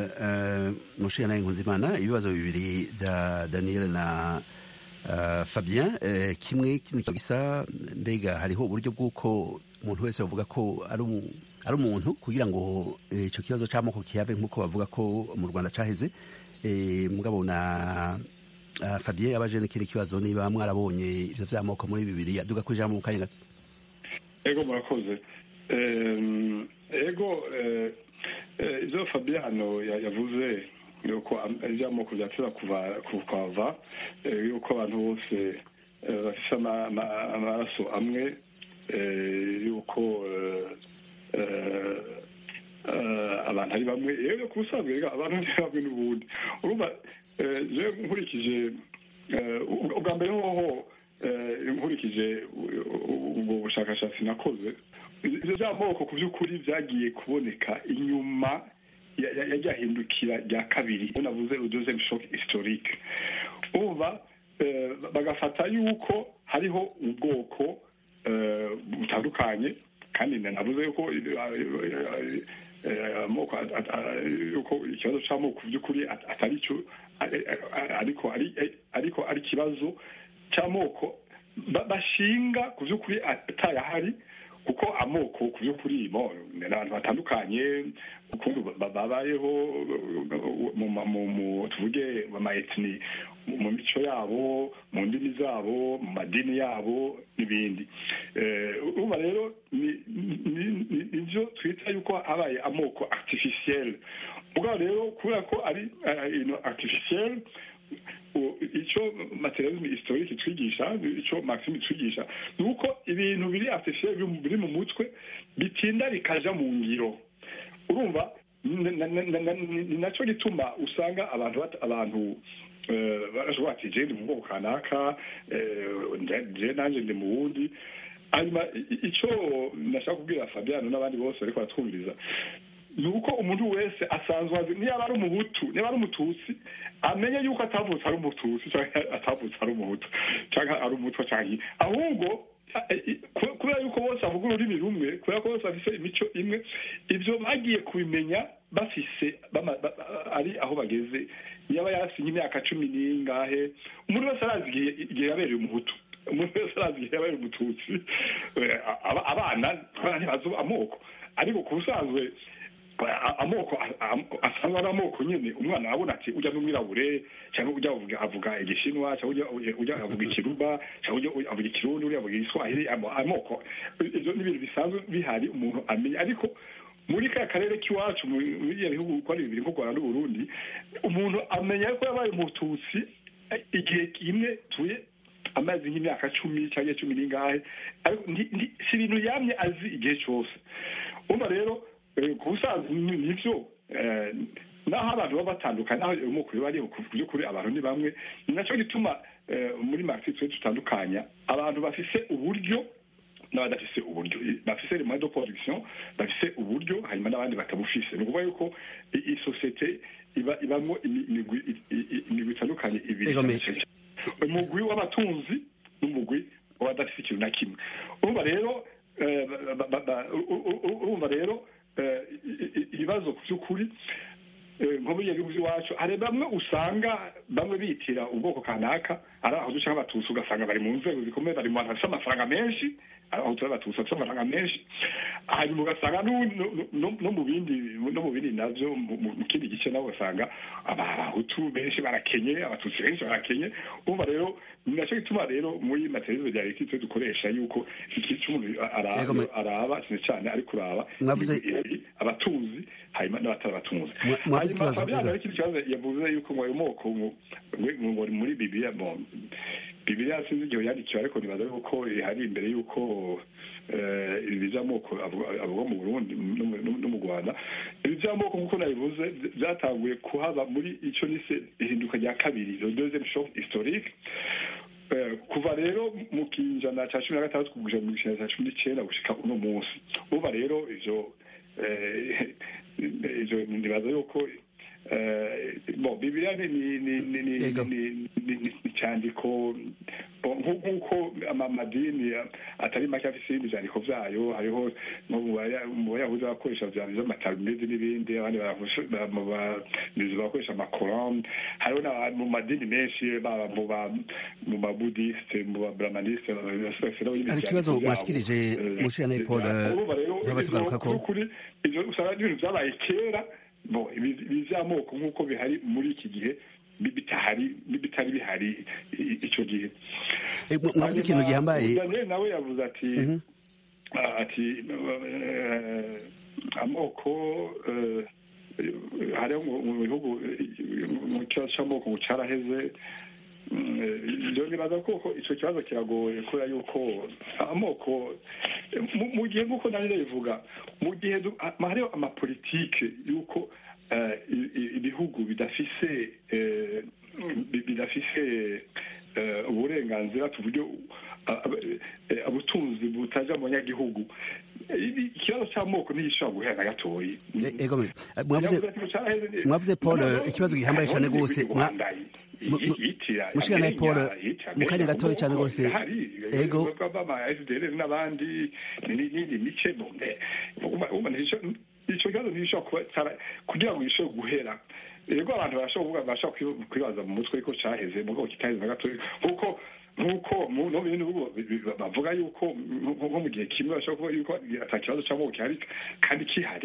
mushiya nawe nkunzimana ibibazo bibiri bya daniel na fabien kimwe kino gisa mbega hariho uburyo bw'uko umuntu wese bavuga ko ari umuntu kugira ngo icyo kibazo cy'amoko kihave nk'uko bavuga ko mu rwanda cyaheze mugabo na fabien yabaje n'ikindi kibazo niba mwarabonye ibyo by'amoko muri bibiri aduga ku ijambo mu kanya gato ego murakoze ego ibyo fabiano yavuze yuko iby'amoko byatera kuhava yuko abantu bose bafite amaraso amwe yuko abantu ari bamwe rero ku busanzwe abantu ni bamwe n'ubundi urumva nkurikije ubwa mbere hoho nkurikije ubwo bushakashatsi nakoze ibyo by'amoko ku by'ukuri byagiye kuboneka inyuma yajyahindukira rya kabiri iyo navuze udozem shock historique umva bagafata yuko hariho ubwoko butandukanye kandi navuze yuko amoko yuko ikibazo cy'amoko ku by'ukuri atari cyo ariko ariko ari ikibazo cy'amoko bashinga ku by'ukuri atayahari kuko amoko ku by'ukuri ni abantu batandukanye ukuntu babayeho mu tuvuge mu maetini mu mico yabo mu ndimi zabo mu madini yabo n'ibindi uba rero nibyo twita yuko habaye amoko artificiel ubwo rero kubera ko ari artificiel icyo materialisme historique twigisha icyo maxime twigisha ni uko ibintu biri artificiel biri mu mutwe bitinda bikaja mu ngiro urumva ni nacyo gituma usanga abantu abantu barashobora ati je ndi mu bwoko kanaka je nanje ndi mu wundi hanyuma icyo nashaka kubwira fabiano n'abandi bose bariko baratwumviriza ni uko umuntu wese asanzwe azi niba ari umuhutu niba ari umututsi amenye yuko atavutse ari umututsi cyangwa atavutse ari umuhutu cyangwa ari umutwa cyangwa ahubwo kubera yuko bose bavuga ururimi rumwe kubera ko bose bafite imico imwe ibyo bagiye kubimenya bafise ari aho bageze yaba yasinye imyaka cumi n'ingahe umuntu wese arazi igihe yabereye umuhutu umuntu wese arazi igihe yabereye umututsi abana abana ntibazi amoko ariko ku busanzwe amoko asanzwe ari amoko nyine umwana arabona ati ujya n'umwirabure cyangwa ujya avuga igishinwa cyangwa ujya avuga ikiruba cyangwa ujya avuga ikirundi uriya avuga igiswahili amoko ibyo ni ibintu bisanzwe bihari umuntu amenya ariko muri ka karere k'iwacu muri ibyo bihugu uko ari bibiri nko rwanda n'uburundi umuntu amenya ko yabaye umututsi igihe kimwe tuye amazi nk'imyaka cumi cyangwa cumi n'ingahe ariko si ibintu yamye azi igihe cyose urumva rero ku busanzwe nibyo naho abantu baba batandukanye naho umukuru bariho ku by'ukuri abantu ni bamwe ni nacyo gituma muri marxist twe dutandukanya abantu bafise uburyo n'abadafise uburyo bafise les moyens de production bafise uburyo hanyuma n'abandi batabufise ni ukuvuga yuko isosiyete iba ibamo imigwi itandukanye ibiri umugwi w'abatunzi n'umugwi w'abadafise ikintu na kimwe urumva rero urumva rero ibibazo ku by'ukuri nko muri gihugu iwacu hari bamwe usanga bamwe bitira ubwoko kanaka ari aho duca nk'abatutsi ugasanga bari mu nzego zikomeye bari mu bantu bafite amafaranga menshi aho turi abatutsi bafite amafaranga menshi hanyuma ugasanga no mu bindi no mu bindi navyo mu kindi gice nabo ugasanga abahutu benshi barakenye abatutsi benshi barakenye umva rero ni nacyo gituma rero muri materizo rya leta dukoresha yuko iki cy'umuntu araba cyane cyane ari kuraba abatunzi hanyuma n'abatari abatunzi hanyuma fabian hari ikindi kibazo yavuze yuko ngo ayo moko ngo muri bibiliya bibiliya sinzi igihe yandikiwe ariko nibaza yuko hari imbere yuko ibi by'amoko avuga mu burundi no mu rwanda ibi by'amoko nk'uko nabivuze byatanguye kuhaba muri icyo nise ihinduka rya kabiri le deuxième choc historique kuva rero mu kinjana cya cumi na gatandatu kugeza mu kinjana cya cumi n'icyenda gushika uno munsi uba rero ivyo ivyo nibaza yuko bon bibiliya ni icyandiko nk'uko amadini atari make afite ibindi byandiko byayo hariho mu bayahuzi bakoresha by'amatalmudi n'ibindi abandi bamizi bakoresha amakorani hariho mu madini menshi baba mu babudisite mu babramanisite hari ikibazo mwashikirije mushira paul byaba tugaruka ko ivyo usanga ari ibintu byabaye kera bo ibi by'amoko nk'uko bihari muri iki gihe bitahari bitari bihari icyo gihe mwavuze ikintu gihambaye daniel nawe yavuze ati ati amoko hariho mu bihugu mu kibazo cy'amoko ngo cyaraheze ibyo nibaza ko icyo kibazo kiragoye kubera yuko amoko mu gihe nk'uko nanjye bivuga mu gihe hariho amapolitike y'uko ibihugu bidafise bidafise uburenganzira ku buryo ubutunzi butaja mu banyagihugu ikibazo cy'amoko ntigishobora guhera na gatoyi mwavuze paul ikibazo gihambaye cyane rwose mushikana paul mu kanya gatoya cyane rwose ego n'abandi n'indi mice icyo kibazo ntigishobora kuba kugira ngo gishobore guhera ego abantu barashobora bashobora kwibaza mu mutwe ko cyaheze mugabo kitaheze na gatoya kuko nk'uko no mu bindi bihugu bavuga yuko nko mu gihe kimwe bashobora kuvuga yuko ata kibazo cy'amoko gihari kandi kihari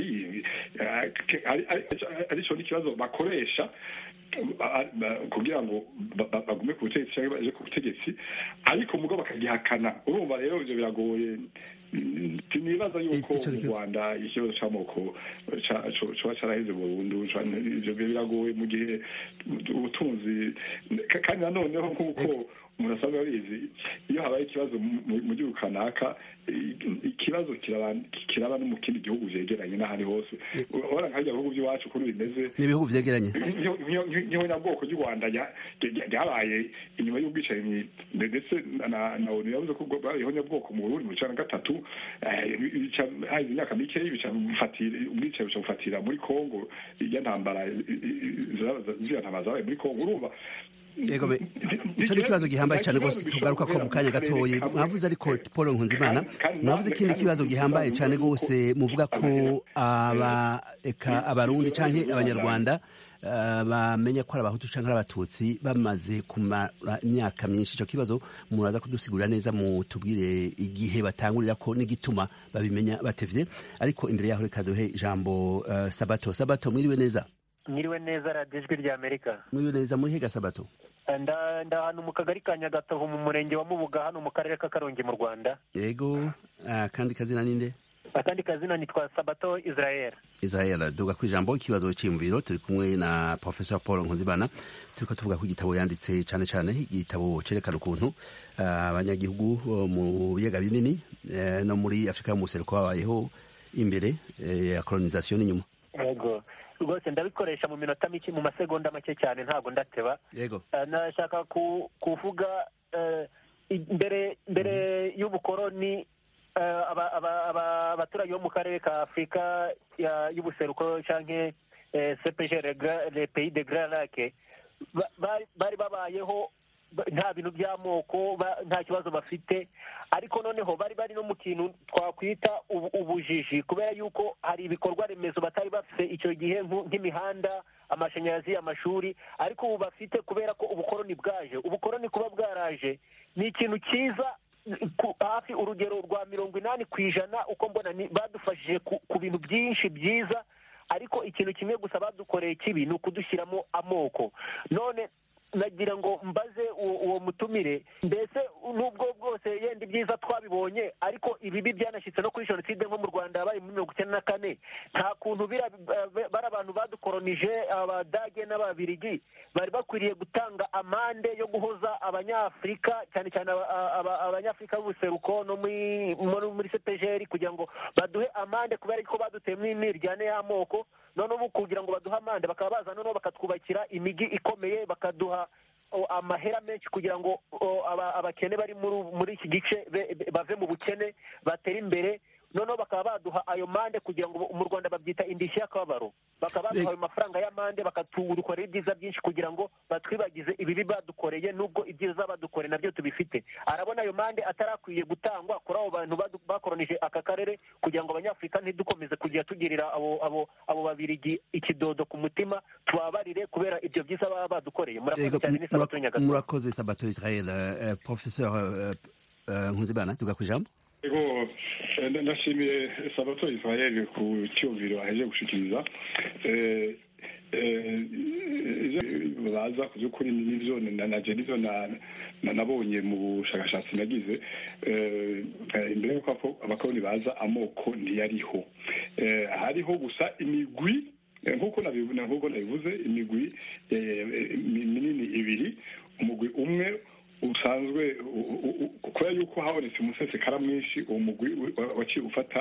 aricyo n'ikibazo bakoresha kugira ngo bagume ku butegetsi cyangwa baje ku butegetsi ariko mugabo bakagihakana urumva rero ibyo biragoye sinibaza yuko mu rwanda ikibazo cy'amoko coba caraheze burundu ivyo biragoye mu gihe ubutunzi kandi nanoneho nk'uko umuntu asanzwe abizi iyo habaye ikibazo mu gihugu kanaka ikibazo kiraba no mu kindi gihugu vyegeranye n'ahandi hose urabona nka bihugu by'iwacu kuri bimeze n'ibihugu vyegeranye nk'ihonyabwoko ry'u rwanda ryabaye inyuma y'ubwicanyi ndetse na onu yavuze ko bwabaye ihonyabwoko mu burundi mu cana gatatu hahize imyaka mikeyi ubwicanyi buca bufatira muri kongo irya ntambara ziriya ntambara zabaye muri kongo urumva ego icyo ni ikibazo gihambaye cyane rwose tugaruka ko mu kanya gatoya mwavuze ariko paul nkunzimana mwavuze ikindi kibazo gihambaye cyane rwose muvuga ko abarundi cyangwa abanyarwanda bamenya ko ari abahutu cyangwa ari abatutsi bamaze kumara imyaka myinshi icyo kibazo muraza kudusigurira neza mutubwire igihe batangurira ko n'igituma babimenya batevye ariko imbere yaho reka duhe ijambo sabato sabato mwiriwe neza mwiriwe neza radiyo ijwi rya amerika mwiriwe neza muri hega sabato nda ahantu mu kagari ka nyagatovu mu murenge wa mubuga hano mu karere ka karongi mu rwanda yego kandi kazina ninde akandi kazina nitwa sabato israel israel duga ku ijambo ikibazo cy'imviro turi kumwe na professor paul nkuzibana turiko tuvuga ko igitabo yanditse cyane cyane igitabo cerekana ukuntu abanyagihugu mu biyaga binini no muri afurika yo mu buseruko babayeho imbere ya kolonisation n'inyuma yego rwose ndabikoresha mu minota mike mu masegonda make cyane ntabwo ndateba yego nashaka kuvuga mbere mbere y'ubukoroni abaturage bo mu karere ka afurika y'ubuseruko cyangwa cpg le pays de grand lac bari babayeho nta bintu by'amoko nta kibazo bafite ariko noneho bari bari no mu kintu twakwita ubujiji kubera yuko hari ibikorwa remezo batari bafite icyo gihe nk'imihanda amashanyarazi amashuri ariko ubu bafite kubera ko ubukoroni bwaje ubukoroni kuba bwaraje ni ikintu cyiza hafi urugero rwa mirongo inani ku ijana uko mbona badufashije ku bintu byinshi byiza ariko ikintu kimwe gusa badukoreye kibi ni ukudushyiramo amoko none nagira ngo mbaze uwo mutumire mbese n'ubwo bwose yenda ibyiza twabibonye ariko ibibi byanashyitse no kuri jenoside nko mu rwanda yabaye muri mirongo icyenda na kane nta kuntu bari abantu badukoronije abadage n'ababirigi bari bakwiriye gutanga amande yo guhoza abanyafurika cyane cyane abanyafurika b'ubuseruko no muri cepegeri kugira ngo baduhe amande kubera ko baduteyemo imiryane y'amoko noneho kugira ngo baduhe amande bakaba baza noneho bakatwubakira imijyi ikomeye bakaduha amahera menshi kugira ngo abakene bari muri iki gice bave mu bukene batere imbere noneho bakaba baduha ayo mande kugira ngo mu rwanda babyita indishyi y'akababaro bakaba baduha ayo mafaranga y'amande bakatudukorera ibyiza byinshi kugira ngo batwibagize ibibi badukoreye n'ubwo ibyiza badukoreye nabyo tubifite arabona ayo mande atarakwiye gutangwa kuri abo bantu bakoronije aka karere kugira ngo abanyafurika ntidukomeze kujya tugirira abo abo abo babirigi ikidodo ku mutima tubabarire kubera ibyo byiza baba badukoreye murakoze cyane ni sabato nyagatare murakoze sabato israel professeur nkuzibana tuga ku ijambo ego ndashimiye sabato israel ku cyumviro aheje gushikiriza baza ku by'ukuri n'ibyo naje n'ibyo nabonye mu bushakashatsi nagize imbere y'uko abakoroni baza amoko ntiyariho hariho gusa imigwi nk'uko nabivuze imigwi minini ibiri umugwi umwe usanzwe kubera yuko habonetse umusesekara mwinshi uwo mugwi waciye ufata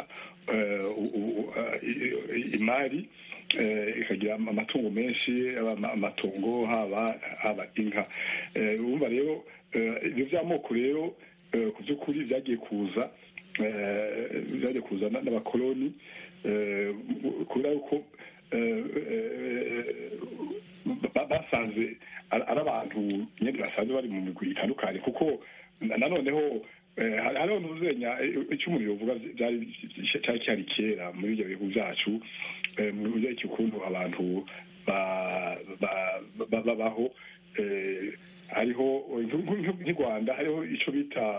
imari ikagira amatungo menshi amatungo haba haba inka urumva rero ibyo by'amoko rero ku by'ukuri byagiye kuza byagiye kuza n'abakoloni kubera yuko basanze ari abantu nyine basanzwe bari mu migwi itandukanye kuko nanoneho hariho n'uzenya icyo umuntu yovuga byari cyari cyari kera muri ibyo bihugu byacu mu buryo ukuntu abantu babaho hariho nk'i rwanda hariho icyo bita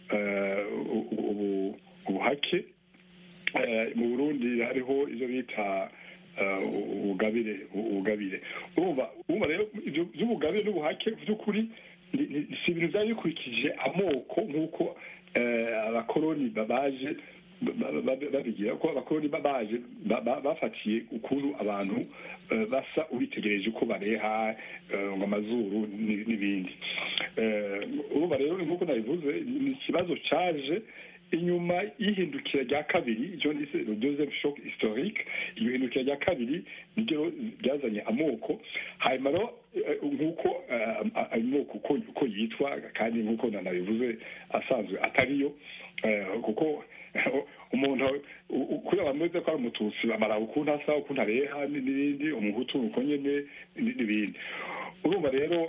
ubuhake mu burundi hariho ibyo bita ubugabire ubugabire urumva urumva rero ibyo by'ubugabire n'ubuhake by'ukuri si ibintu byari bikurikije amoko nk'uko abakoroni baje babigira ko abakoroni baje bafatiye ukuntu abantu basa ubitegereje uko bareha ngo amazuru n'ibindi urumva rero nk'uko nabivuze ni ikibazo cyaje inyuma y'ihindukira rya kabiri icyo nise deuxième choc historique iyo hindukira rya kabiri niryo ryazanye amoko hanyuma rero nk'uko amoko uko yitwa kandi nk'uko nanabivuze asanzwe atariyo kuko umuntu kuri abantu bose ko ari umututsi bamara ukuntu asa ukuntu areha n'ibindi umuhutu uko nyine n'ibindi urumva rero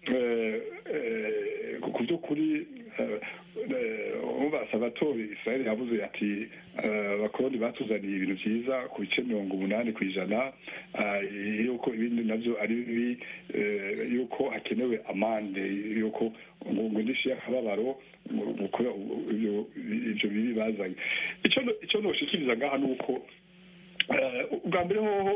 ku by'ukuri umva sabatori israel yavuze ati abakoroni batuzaniye ibintu byiza ku bice mirongo umunani ku ijana yuko ibindi nabyo ari bibi yuko hakenewe amande yuko ngo indishyi y'akababaro ibyo bibi bazanye icyo noshikiriza ngaha ni uko ubwa mbere hoho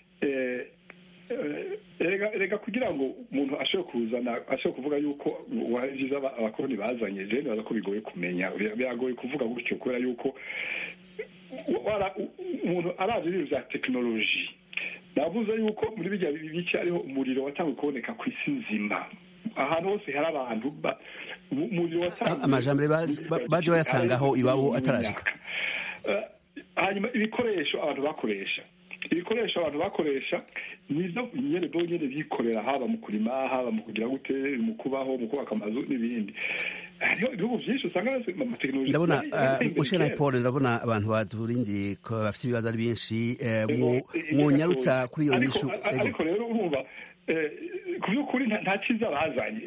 reka kugira ngo umuntu ashobore kuzana ashobore kuvuga yuko byiza abakoroni bazanye rero nibaza ko bigoye kumenya biragoye kuvuga gutyo kubera yuko umuntu arazi ibintu bya tekinoloji navuze yuko muri bijya bice hariho umuriro watangiye kuboneka ku isi nzima ahantu hose hari abantu umuriro watangiye amajambere baje bayasangaho iwabo atarashika hanyuma ibikoresho abantu bakoresha ibikoresho abantu bakoresha nibyo nyine bo nyine bikorera haba mu kurima haba mu kugira gute mu kubaho mu kubaka amazu n'ibindi hariho ibihugu byinshi usanga amatekinoloji ndabona mushena paul ndabona abantu baturindiye ko bafite ibibazo ari benshi mwunyarutsa kuri iyo nyishu ariko rero urumva ku by'ukuri nta cyiza bazanye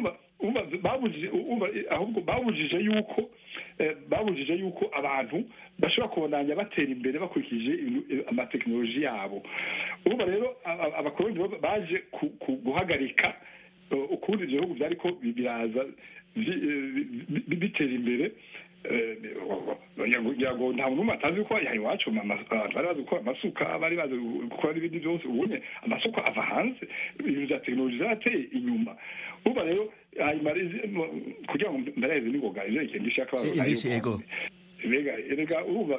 ahubwo babujije yuko babujije yuko abantu bashobora kubonanya batera imbere bakurikije amatekinoloji yabo urumva rero abakoloni baje guhagarika ukundi ibyo bihugu byari ko biraza bitera imbere ngira ngo nta muntu atazi ko yaha iwacu bari bazi gukora amasuka bari bazi gukora n'ibindi byose ubonye amasuka ava hanze ibintu bya tekinoloji zarateye inyuma uba rero hanyuma kugira ngo ndareze n'ingoga ibyo ikintu ishaka indishyi yego rega rega urumva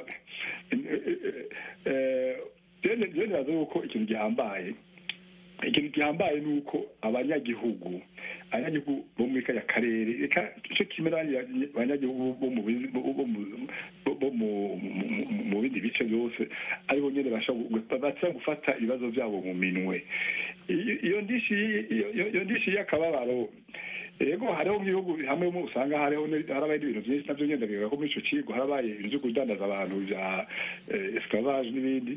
rero niraza yuko ikintu gihambaye ikintu gihambaye ni uko abanyagihugu abanyagihugu bo muri kariya karere reka icyo kimera abanyagihugu bo mu bindi bice byose aribo nyine baza gufata ibibazo byabo mu minwe iyo ndishi y'akababaro yego hariho nk'ibihugu hamwe usanga hariho harabaye n'ibintu byinshi nabyo ngenda bivuga ko muri icyo kigo harabaye ibintu byo kudandaza abantu bya esclavage n'ibindi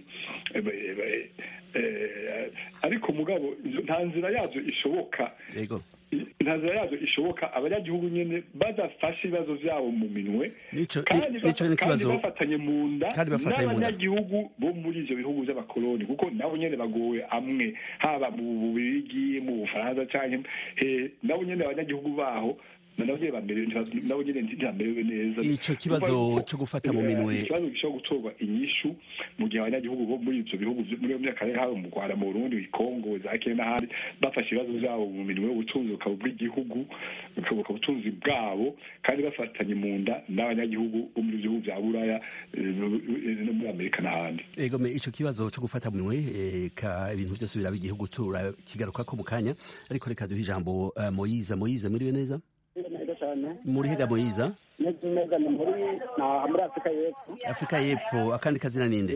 ariko mugabo nta nzira yabyo ishoboka nta nzira yabyo ishoboka abanyagihugu nyine badafashe ibibazo byabo mu minwe kandi bafatanye mu nda n'abanyagihugu bo muri ibyo bihugu by'abakoloni kuko nabo nyine bagowe amwe haba mu bubirigi mu bufaransa cyangwa nabo nyine abanyagihugu baho nabo nyine ntibamerewe neza icyo kibazo cyo gufata mu minwe ikibazo gishobora gutorwa inyishu mu gihe abanyagihugu bo muri ibyo bihugu muri iyo myaka haba mu rwanda mu burundi kongo za kenya n'ahandi bafashe ibibazo byabo mu minwe ubutunzi bukaba ubw'igihugu bukaba ubutunzi bwabo kandi bafatanye mu nda n'abanyagihugu bo muri bihugu bya buraya no muri amerika n'ahandi ego icyo kibazo cyo gufata mu minwe ibintu byose biraba igihugu turakigaruka ko mu kanya ariko reka duhe ijambo moyiza moyiza muriwe neza muri hega moyiza muri afurika y'epfo afurika y'epfo akandi kazina ninde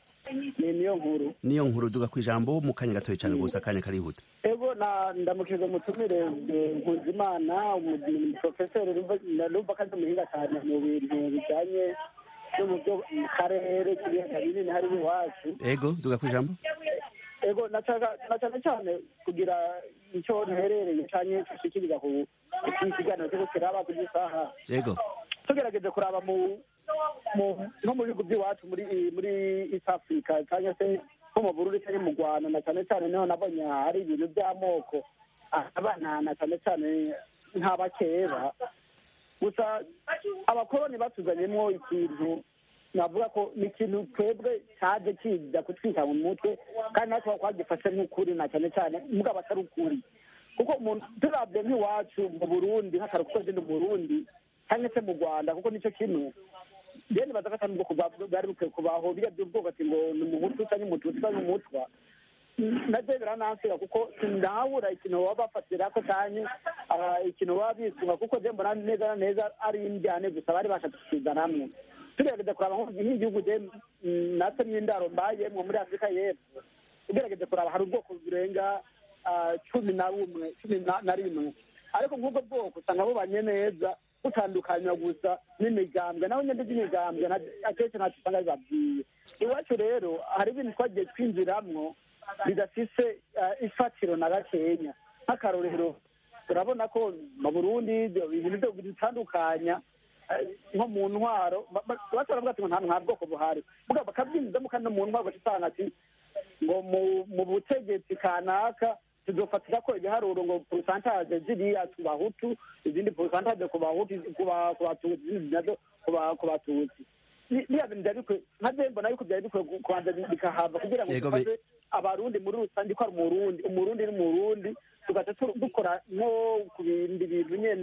ni niyo nkuru niyo nkuru duga ku ijambo mu kanya gatoya cyane gusa akanya karihuta ego ndamukije umutumire nkuzimana umuprofeseri numva ko ari umuhinga cyane mu bintu bijyanye no mu byo mu karere k'ibiyaga binini hariho iwacu ego duga ku ijambo ego na cyane cyane kugira icyo nherereye cyane dushikiriza ku kiganiro cyo kiraba ku gisaha yego tugerageze kuraba mu nko mu bihugu by'iwacu muri muri east africa cyangwa se nko mu burundi cyangwa mu rwanda na cyane cyane niho nabonye hari ibintu by'amoko abana na cyane cyane nk'abakeba gusa abakoroni batuzanyemo ikintu navuga ko ni ikintu twebwe cyaje kiza kutwika mu mutwe kandi natwe twagifashe nk'ukuri na cyane cyane mugabo atari ukuri kuko turabye nk'iwacu mu burundi nk'akantu kuko mu burundi cyangwa se mu rwanda kuko nicyo kintu rero nibaza ko atari ubwoko bwari bukwiye kubaho biriya by'ubwoko ati ngo ni umuhutu cyangwa umututsi cyangwa umutwa nabyo biranansira kuko sinabura ikintu baba bafatira ko cyane ikintu baba bisunga kuko njye mbona neza na neza ari indyane gusa bari bashatse kuzana hamwe tugerageza kuraba nk'igihugu natwe n'indaro mbayemo muri afurika y'epfo ugerageza kuraba hari ubwoko burenga cumi na bumwe cumi na rimwe ariko nk'ubwo bwoko usanga bubanye neza butandukanywa gusa n'imigambwe naho nyine by'imigambwe akenshi ntacyo usanga bibabwiye iwacu rero hari ibintu twagiye twinjiramwo bidafise ifatiro na gakenya nk'akarorero turabona ko mu burundi ibintu bitandukanya nko mu ntwaro bashobora kuvuga ati ngo nta bwoko buhari bakabyinjizamo kandi no mu ntwaro usanga ati ngo mu butegetsi kanaka tuzofatira ko ibiharuro ngo porosantaje ziriya ku bahutu izindi porosantaje ku bahutu ku batutsi izindi nazo ku batutsi biriya bintu byari bikwiye nka byo mbona yuko byari bikwiye kubanza bikahava kugira ngo dufashe abarundi muri rusange ko ari umurundi umurundi n'umurundi tugaca dukora nko ku bindi bintu nyene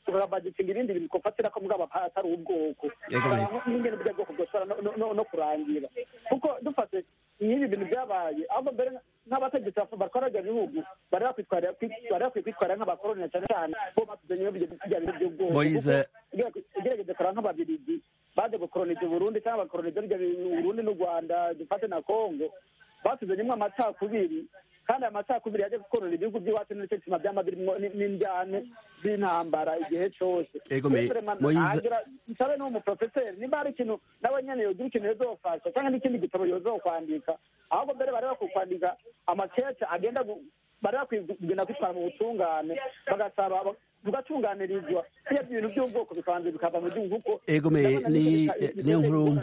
tukabagitinga ibindi bintu twofatira ko mugabo atari ubwoko n'ingene burya bwoko bwoshobora no kurangira kuko dufate nk'ibi bintu byabaye ahubwo mbere nk'abategetsi batwara ibyo bihugu bari bakwiye kwitwara nk'abakoroni cyane cyane bo batuzanye bya bintu by'ubwoko ugerageze kureba nk'ababirigi baje gukoronija uburundi cyangwa bakoronija uburundi n'u rwanda dufate na kongo batuzanyemo amacakubiri kandi aya macakubiri yaje gukorera ibihugu by'iwacu nicyo gituma byama birimo n'indyane z'intambara igihe cyose nsabe n'umuprofeseri niba hari ikintu nawe nyene yogira ikintu yozofasha cyangwa n'ikindi gitabo yozokwandika ahubwo mbere bari bakwiye kwandika amakece agenda bari bakwiye kugenda kwitwara mu butungane bagasaba bugatunganirizwa iyo ibintu by'ubwoko bikabanza bikava mu gihugu kuko egome ni niyo nkuru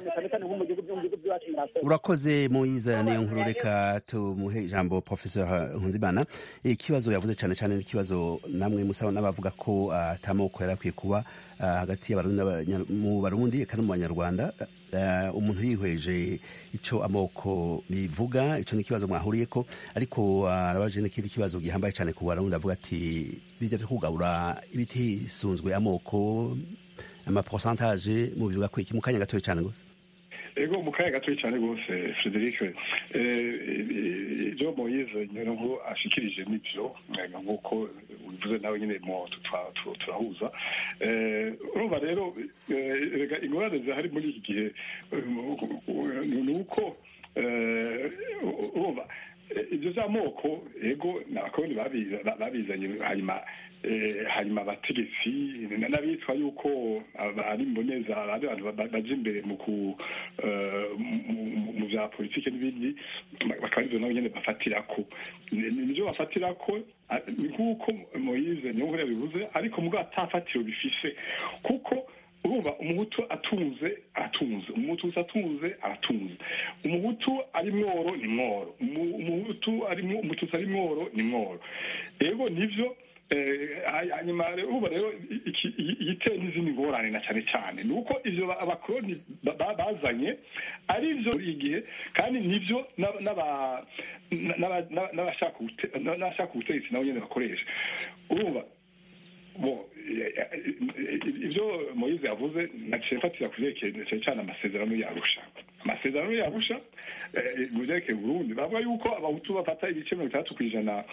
urakoze muyiza niyo nkuru reka tumuhe ijambo professeur Nkunzimana ikibazo yavuze cyane cyane n'ikibazo namwe musaba n'abavuga ko atamoko yari akwiye kuba hagati y'abarundi mu barundi eka no mu banyarwanda umuntu yihweje icyo amoko bivuga icyo ni ikibazo mwahuriye ko ariko arabaje n'ikindi kibazo gihambaye cyane ku barundi avuga ati bijya byo kugabura ibitisunzwe amoko amaposantaje mu bivuga ko iki mu kanya gatoya cyane gusa ego mu kanya gatoya cyane rwose frederic ibyo moyize nyine ashikirije n'ibyo nk'uko bivuze nawe nyine mo turahuza urumva rero ingorane zihari muri iki gihe ni uko urumva ibyo by'amoko ego ni abakoroni babizanye hanyuma hanyuma abategetsi n'abitwa yuko ari mboneza ari abantu baje imbere mu mu bya politiki n'ibindi bakaba aribyo nabo nyine bafatira ko nibyo bafatira ko nk'uko moyize niyo nkuru yabivuze ariko mubwo atafatiro bifise kuko urumva umuhutu atunze atunze umuhutu atunze aratunze umuhutu ari mworo ni mworo umuhutu ari umututsi ari mworo ni mworo rero nivyo hanyuma ubu rero igiteye n'izindi ngorane na cyane cyane ni uko ivyo abakoroni bazanye ari byo buri gihe kandi nivyo n'abashaka ubutegetsi nabo nyene bakoresha urumva bo ibyo moyize yavuze naciye mfatira ku byerekeye cyane cyane amasezerano yarusha amasezerano yarusha mu byerekeye burundi bavuga yuko abahutu bafata ibice mirongo itandatu ku ijana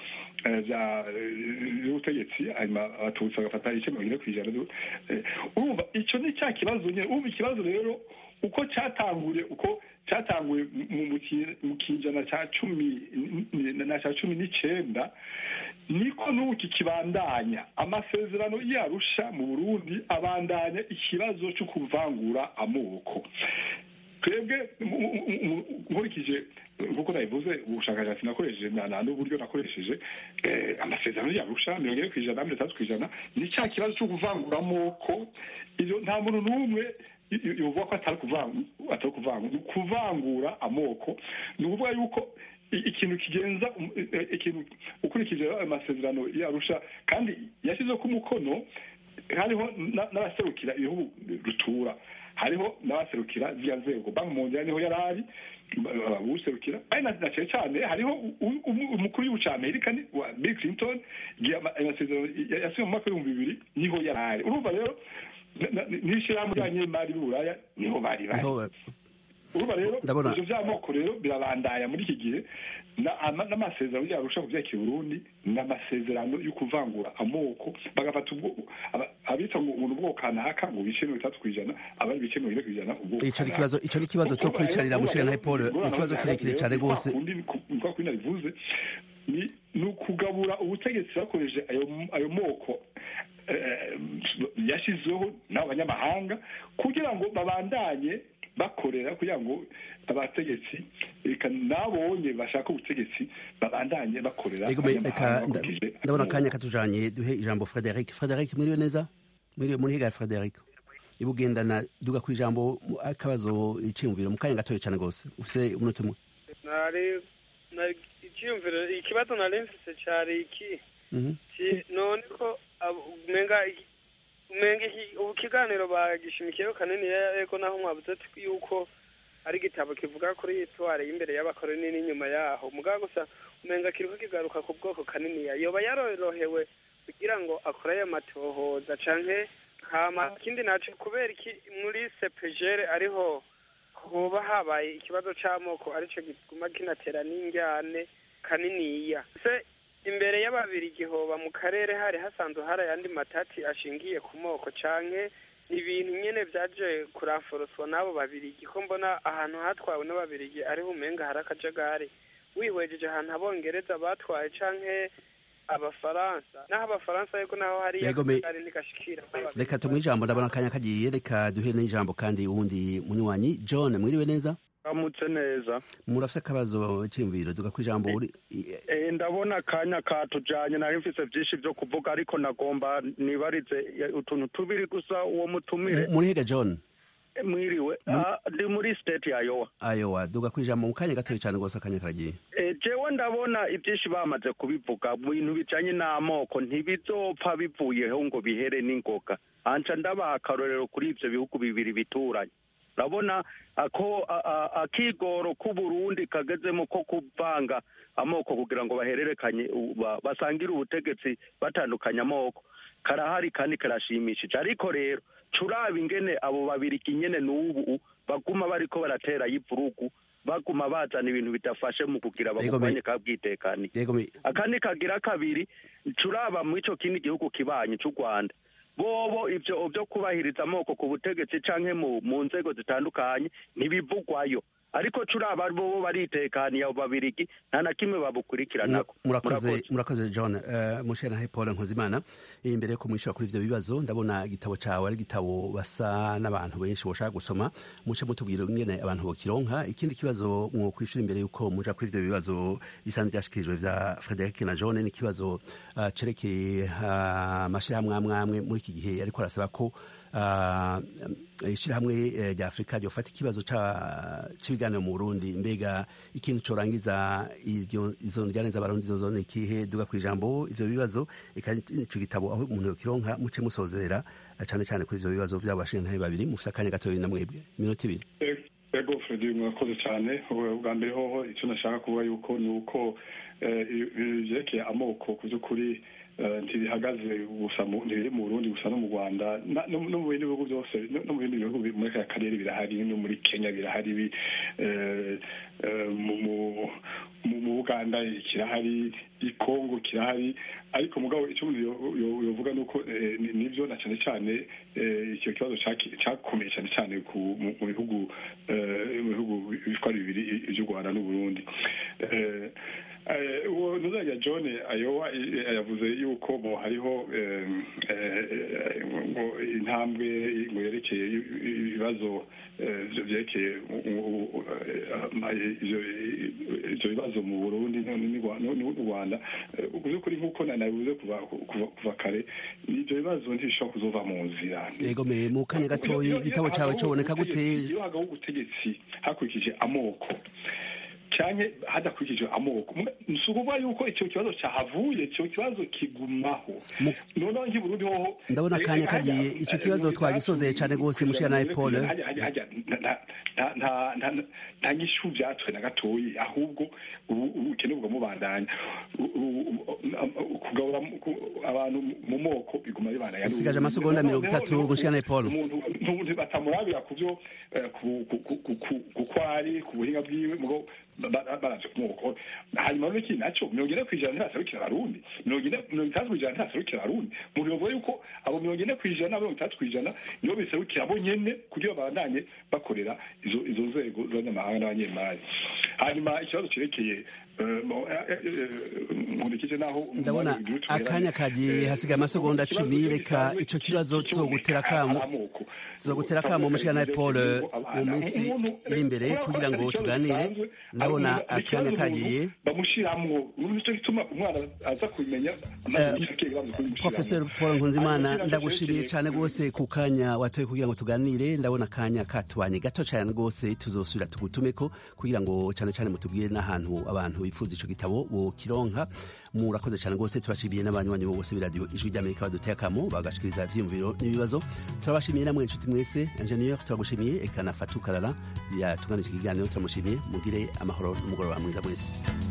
by'ubutegetsi hanyuma abatutsi bagafata ibice mirongo ine ku ijana urumva icyo ni cya kibazo nyine urumva ikibazo rero uko cyatanguye uko cyatanguye mu kijana cya cumi na cya cumi n'icyenda niko n'ubu kikibandanya amasezerano yarusha mu burundi abandanya ikibazo cyo kuvangura amoko twebwe nkurikije nk'uko nabivuze ubushakashatsi nakoresheje n'uburyo nakoresheje amasezerano yarusha mirongo ine ku ijana mirongo itandatu ku ijana ni cya kibazo cyo kuvangura amoko nta muntu n'umwe bivuga ko atari kuvangura ni ukuvangura amoko ni ukuvuga yuko ikintu kigenza ikintu ukurikije ayo masezerano yarusha kandi yashyizeho ko umukono hariho n'abaserukira ibihugu rutura hariho n'abaserukira ziriya nzego banki mundial niho yari ari userukira ari na cyane cyane hariho umukuru w'igihugu cya amerika wa bill clinton igihe amasezerano yasiwe mu mwaka w'ibihumbi bibiri niho yari ari urumva rero n'ishyirahamwe ry'abanyemari b'uburaya niho bari bari urumva rero ibyo by'amoko rero birabandaya muri iki gihe n'amasezerano yarusha ku byerekeye burundi ni amasezerano yo kuvangura amoko bagafata abitsa ngo ubuntu bwoko kanaka ngo bice mirongo itandatu ku ijana abari ibice mirongo ine ku ijana icyo ni ikibazo cyo kwicarira mushira paul ni ikibazo kirekire cyane rwose nkuko kuri nabivuze ni ukugabura ubutegetsi bakoresheje ayo moko yashyizweho n'abanyamahanga kugira ngo babandanye bakorera kugira ngo abategetsi reka nabonye bashaka ubutegetsi babandanye bakorera ndabona akanya katujanye duhe ijambo frederic frederic mwiriwe neza mwiriwe muri higa frederic ibugendana duga ku ijambo akabazo iciyumviro mu kanya gatoya cyane rwose ufite umunota umwe icyiyumviro ikibazo nari mfise cari iki none ko umenga umenga ubu kiganiro bagishimikiyeho kanini yego naho mwabuze yuko ari igitabo kivuga kuri itware y'imbere y'abakoroni n'inyuma yaho mugabo gusa umenga kiriko kigaruka ku bwoko kanini yoba yarorohewe kugira ngo akore ayo matohoza canke hama ikindi naco kubera iki muri sepejere ariho hoba habaye ikibazo c'amoko arico gituma kinatera n'injyane kaniniya se imbere y'ababiri gihoba mu karere hari hasanzwe hari ayandi matati ashingiye ku moko canke ibintu nyene vyaje kuranforoswa n'abo babirigi ko mbona ahantu hatwawe n'ababirigi ariho umenga hari akajagari wihwejeje ahantu abongereza batwaye canke abafaransa naho abafaransa ariko naho hari Yego, me- akajagari ntigashikira reka tumuhe ijambo ndabona akanya kagiye reka duhe n'ijambo kandi uwundi munywanyi john mwiriwe neza amutse neza murafite akabazo cy'imviro duga ku ijambo uri Eh, ndabona akanya katujanye nari mfise vyinshi vyo kuvuga ariko nagomba nibarize eh, utuntu tubiri gusa uwo mutumire muri hega john Eh, mwiriwe Ah, ndi muri state ya yowa ayowa duga ku ijambo mu kanya gatoya cyane rwose akanya karagiye Eh, jewe ndabona ibyinshi bamaze kubivuga mu bintu bijanye n'amoko ntibizopfa bivuyeho ngo bihere n'ingoga anca ndabaha akarorero kuri ivyo bihugu bibiri bituranye urabona ako a- a- akigoro k'uburundi kagezemo ko kuvanga amoko kugira ngo bahererekanye u- ba- basangire ubutegetsi batandukanye amoko karahari kandi karashimishije ariko rero curaba ingene abo babiriki nyene n'ubu baguma bariko baratera y'ivurugu baguma bazana ibintu bidafashe mu kugira Yego, me- babugwanye kabwitekani yego me- akandi kagira kabiri curaba mu ico kindi gihugu kibanyi c'u rwanda bobo ivyo vyo kubahiriza amoko ku butegetsi canke mu, mu nzego zitandukanye ntibivugwayo ariko curaba bobo baritekaniye abo babirigi nta na kimwe babukurikiranako murakoze murakoze john uh, mushera paul nkuzimana imbere yo kumwishyura kuri ivyo bibazo ndabona igitabo cawe ari igitabo basa n'abantu benshi boshaka gusoma muce mutubwira ingene abantu bokironka ikindi kibazo mwokwishura imbere yuko muja kuri ivyo bibazo bisanzwe vyashikirijwe vya frederic na john ni ikibazo uh, cerekeye amashirahamwe uh, amwe amwe muri iki gihe ariko arasaba ko ishyirahamwe rya afurika ryofata ikibazo cy'ibiganiro mu burundi mbega ikintu corangiza izo njyane z'abarundi zozo ni ikihe duga ku ijambo ivyo bibazo ico gitabo aho umuntu yokironka muce musozera cane cane kuri ivyo bibazo vy'abo bashingantahe babiri mufise akanya gatoya na mwebwe iminota ibiri ego fredi murakoze cyane bwa mbere hoho icyo nashaka kuvuga yuko ni uko vyerekeye amoko ku by'ukuri ntibihagaze gusa ntibiri mu burundi gusa no mu rwanda no mu bindi bihugu byose no mu bindi bihugu muri aka karere birahari no muri kenya birahari mu buganda kirahari i kongo kirahari ariko mugabo icyo umuntu yovuga ni uko nibyo na cyane cyane icyo kibazo cyakomeye cyane cyane mu bihugu mu bihugu bitwara bibiri by'u rwanda n'uburundi uwo ntuzajya john ayowa yavuze yuko ngo hariho ngo intambwe ngo yerekeye ibibazo byerekeye ibyo bibazo mu burundi n'u rwanda mu by'ukuri nk'uko nabivuze kuva kare ibyo bibazo ntibishobora kuzova mu nzira yego me mu kanya gatoya igitabo cyawe cyoboneka gute iyo hagaho ubutegetsi hakurikije amoko cyane hadakurikije amoko si ukuvuga yuko icyo kibazo cyahavuye icyo kibazo kigumaho noneho nk'i burundi hoho ndabona akanya kagiye icyo kibazo twagisozeye cyane rwose mushyira nawe paul nta nyishu byatwe na gatoya ahubwo ubukene bwamubandanya kugabura abantu mu moko biguma bibandanya usigaje amasegonda mirongo itatu mushyira nawe paul umuntu batamurabira ku byo kuko ari ku buhinga bwiwe mugo baraje kumwoko hanyuma n'ikindi nacyo mirongo ine ku ijana ntibaserukira abarundi mirongo itandatu ku ijana ntibaserukira abarundi umuntu yovuga yuko abo mirongo ine ku ijana mirongo itandatu ku ijana nibo biserukira bo nyene kugira babandanye bakorera izo izo nzego z'abanyamahanga n'abanyemari hanyuma ikibazo cyerekeye nkurikije naho ndabona akanya kagiye hasigaye amasegonda cumi reka ico kibazo tuzogutera kamo tuzogutera kamo mushikana paul mu minsi iri imbere kugira ngo tuganire ndabona akanya kagiye bamushiramwo nico gituma umwana aza kubimenya professor paul nkunzimana ndagushimiye cyane rwose ku kanya watoye kugira ngo tuganire ndabona akanya katubanye gato cyane rwose tuzosubira tugutumeko kugira ngo cyane cyane mutubwire n'ahantu abantu bifuza ico gitabo bokironka murakoze cyane rwose turashimiye n'abanywanyi bose b'iradiyo ijwi ry'amerika baduteye akamo bagashikiriza ivyiyumviro n'ibibazo turabashimiye namwe inshuti mwese ingenieur turagushimiye eka na fatu karara yatunganije ikiganiro turamushimiye mugire amahoro n'umugoroba mwiza mwese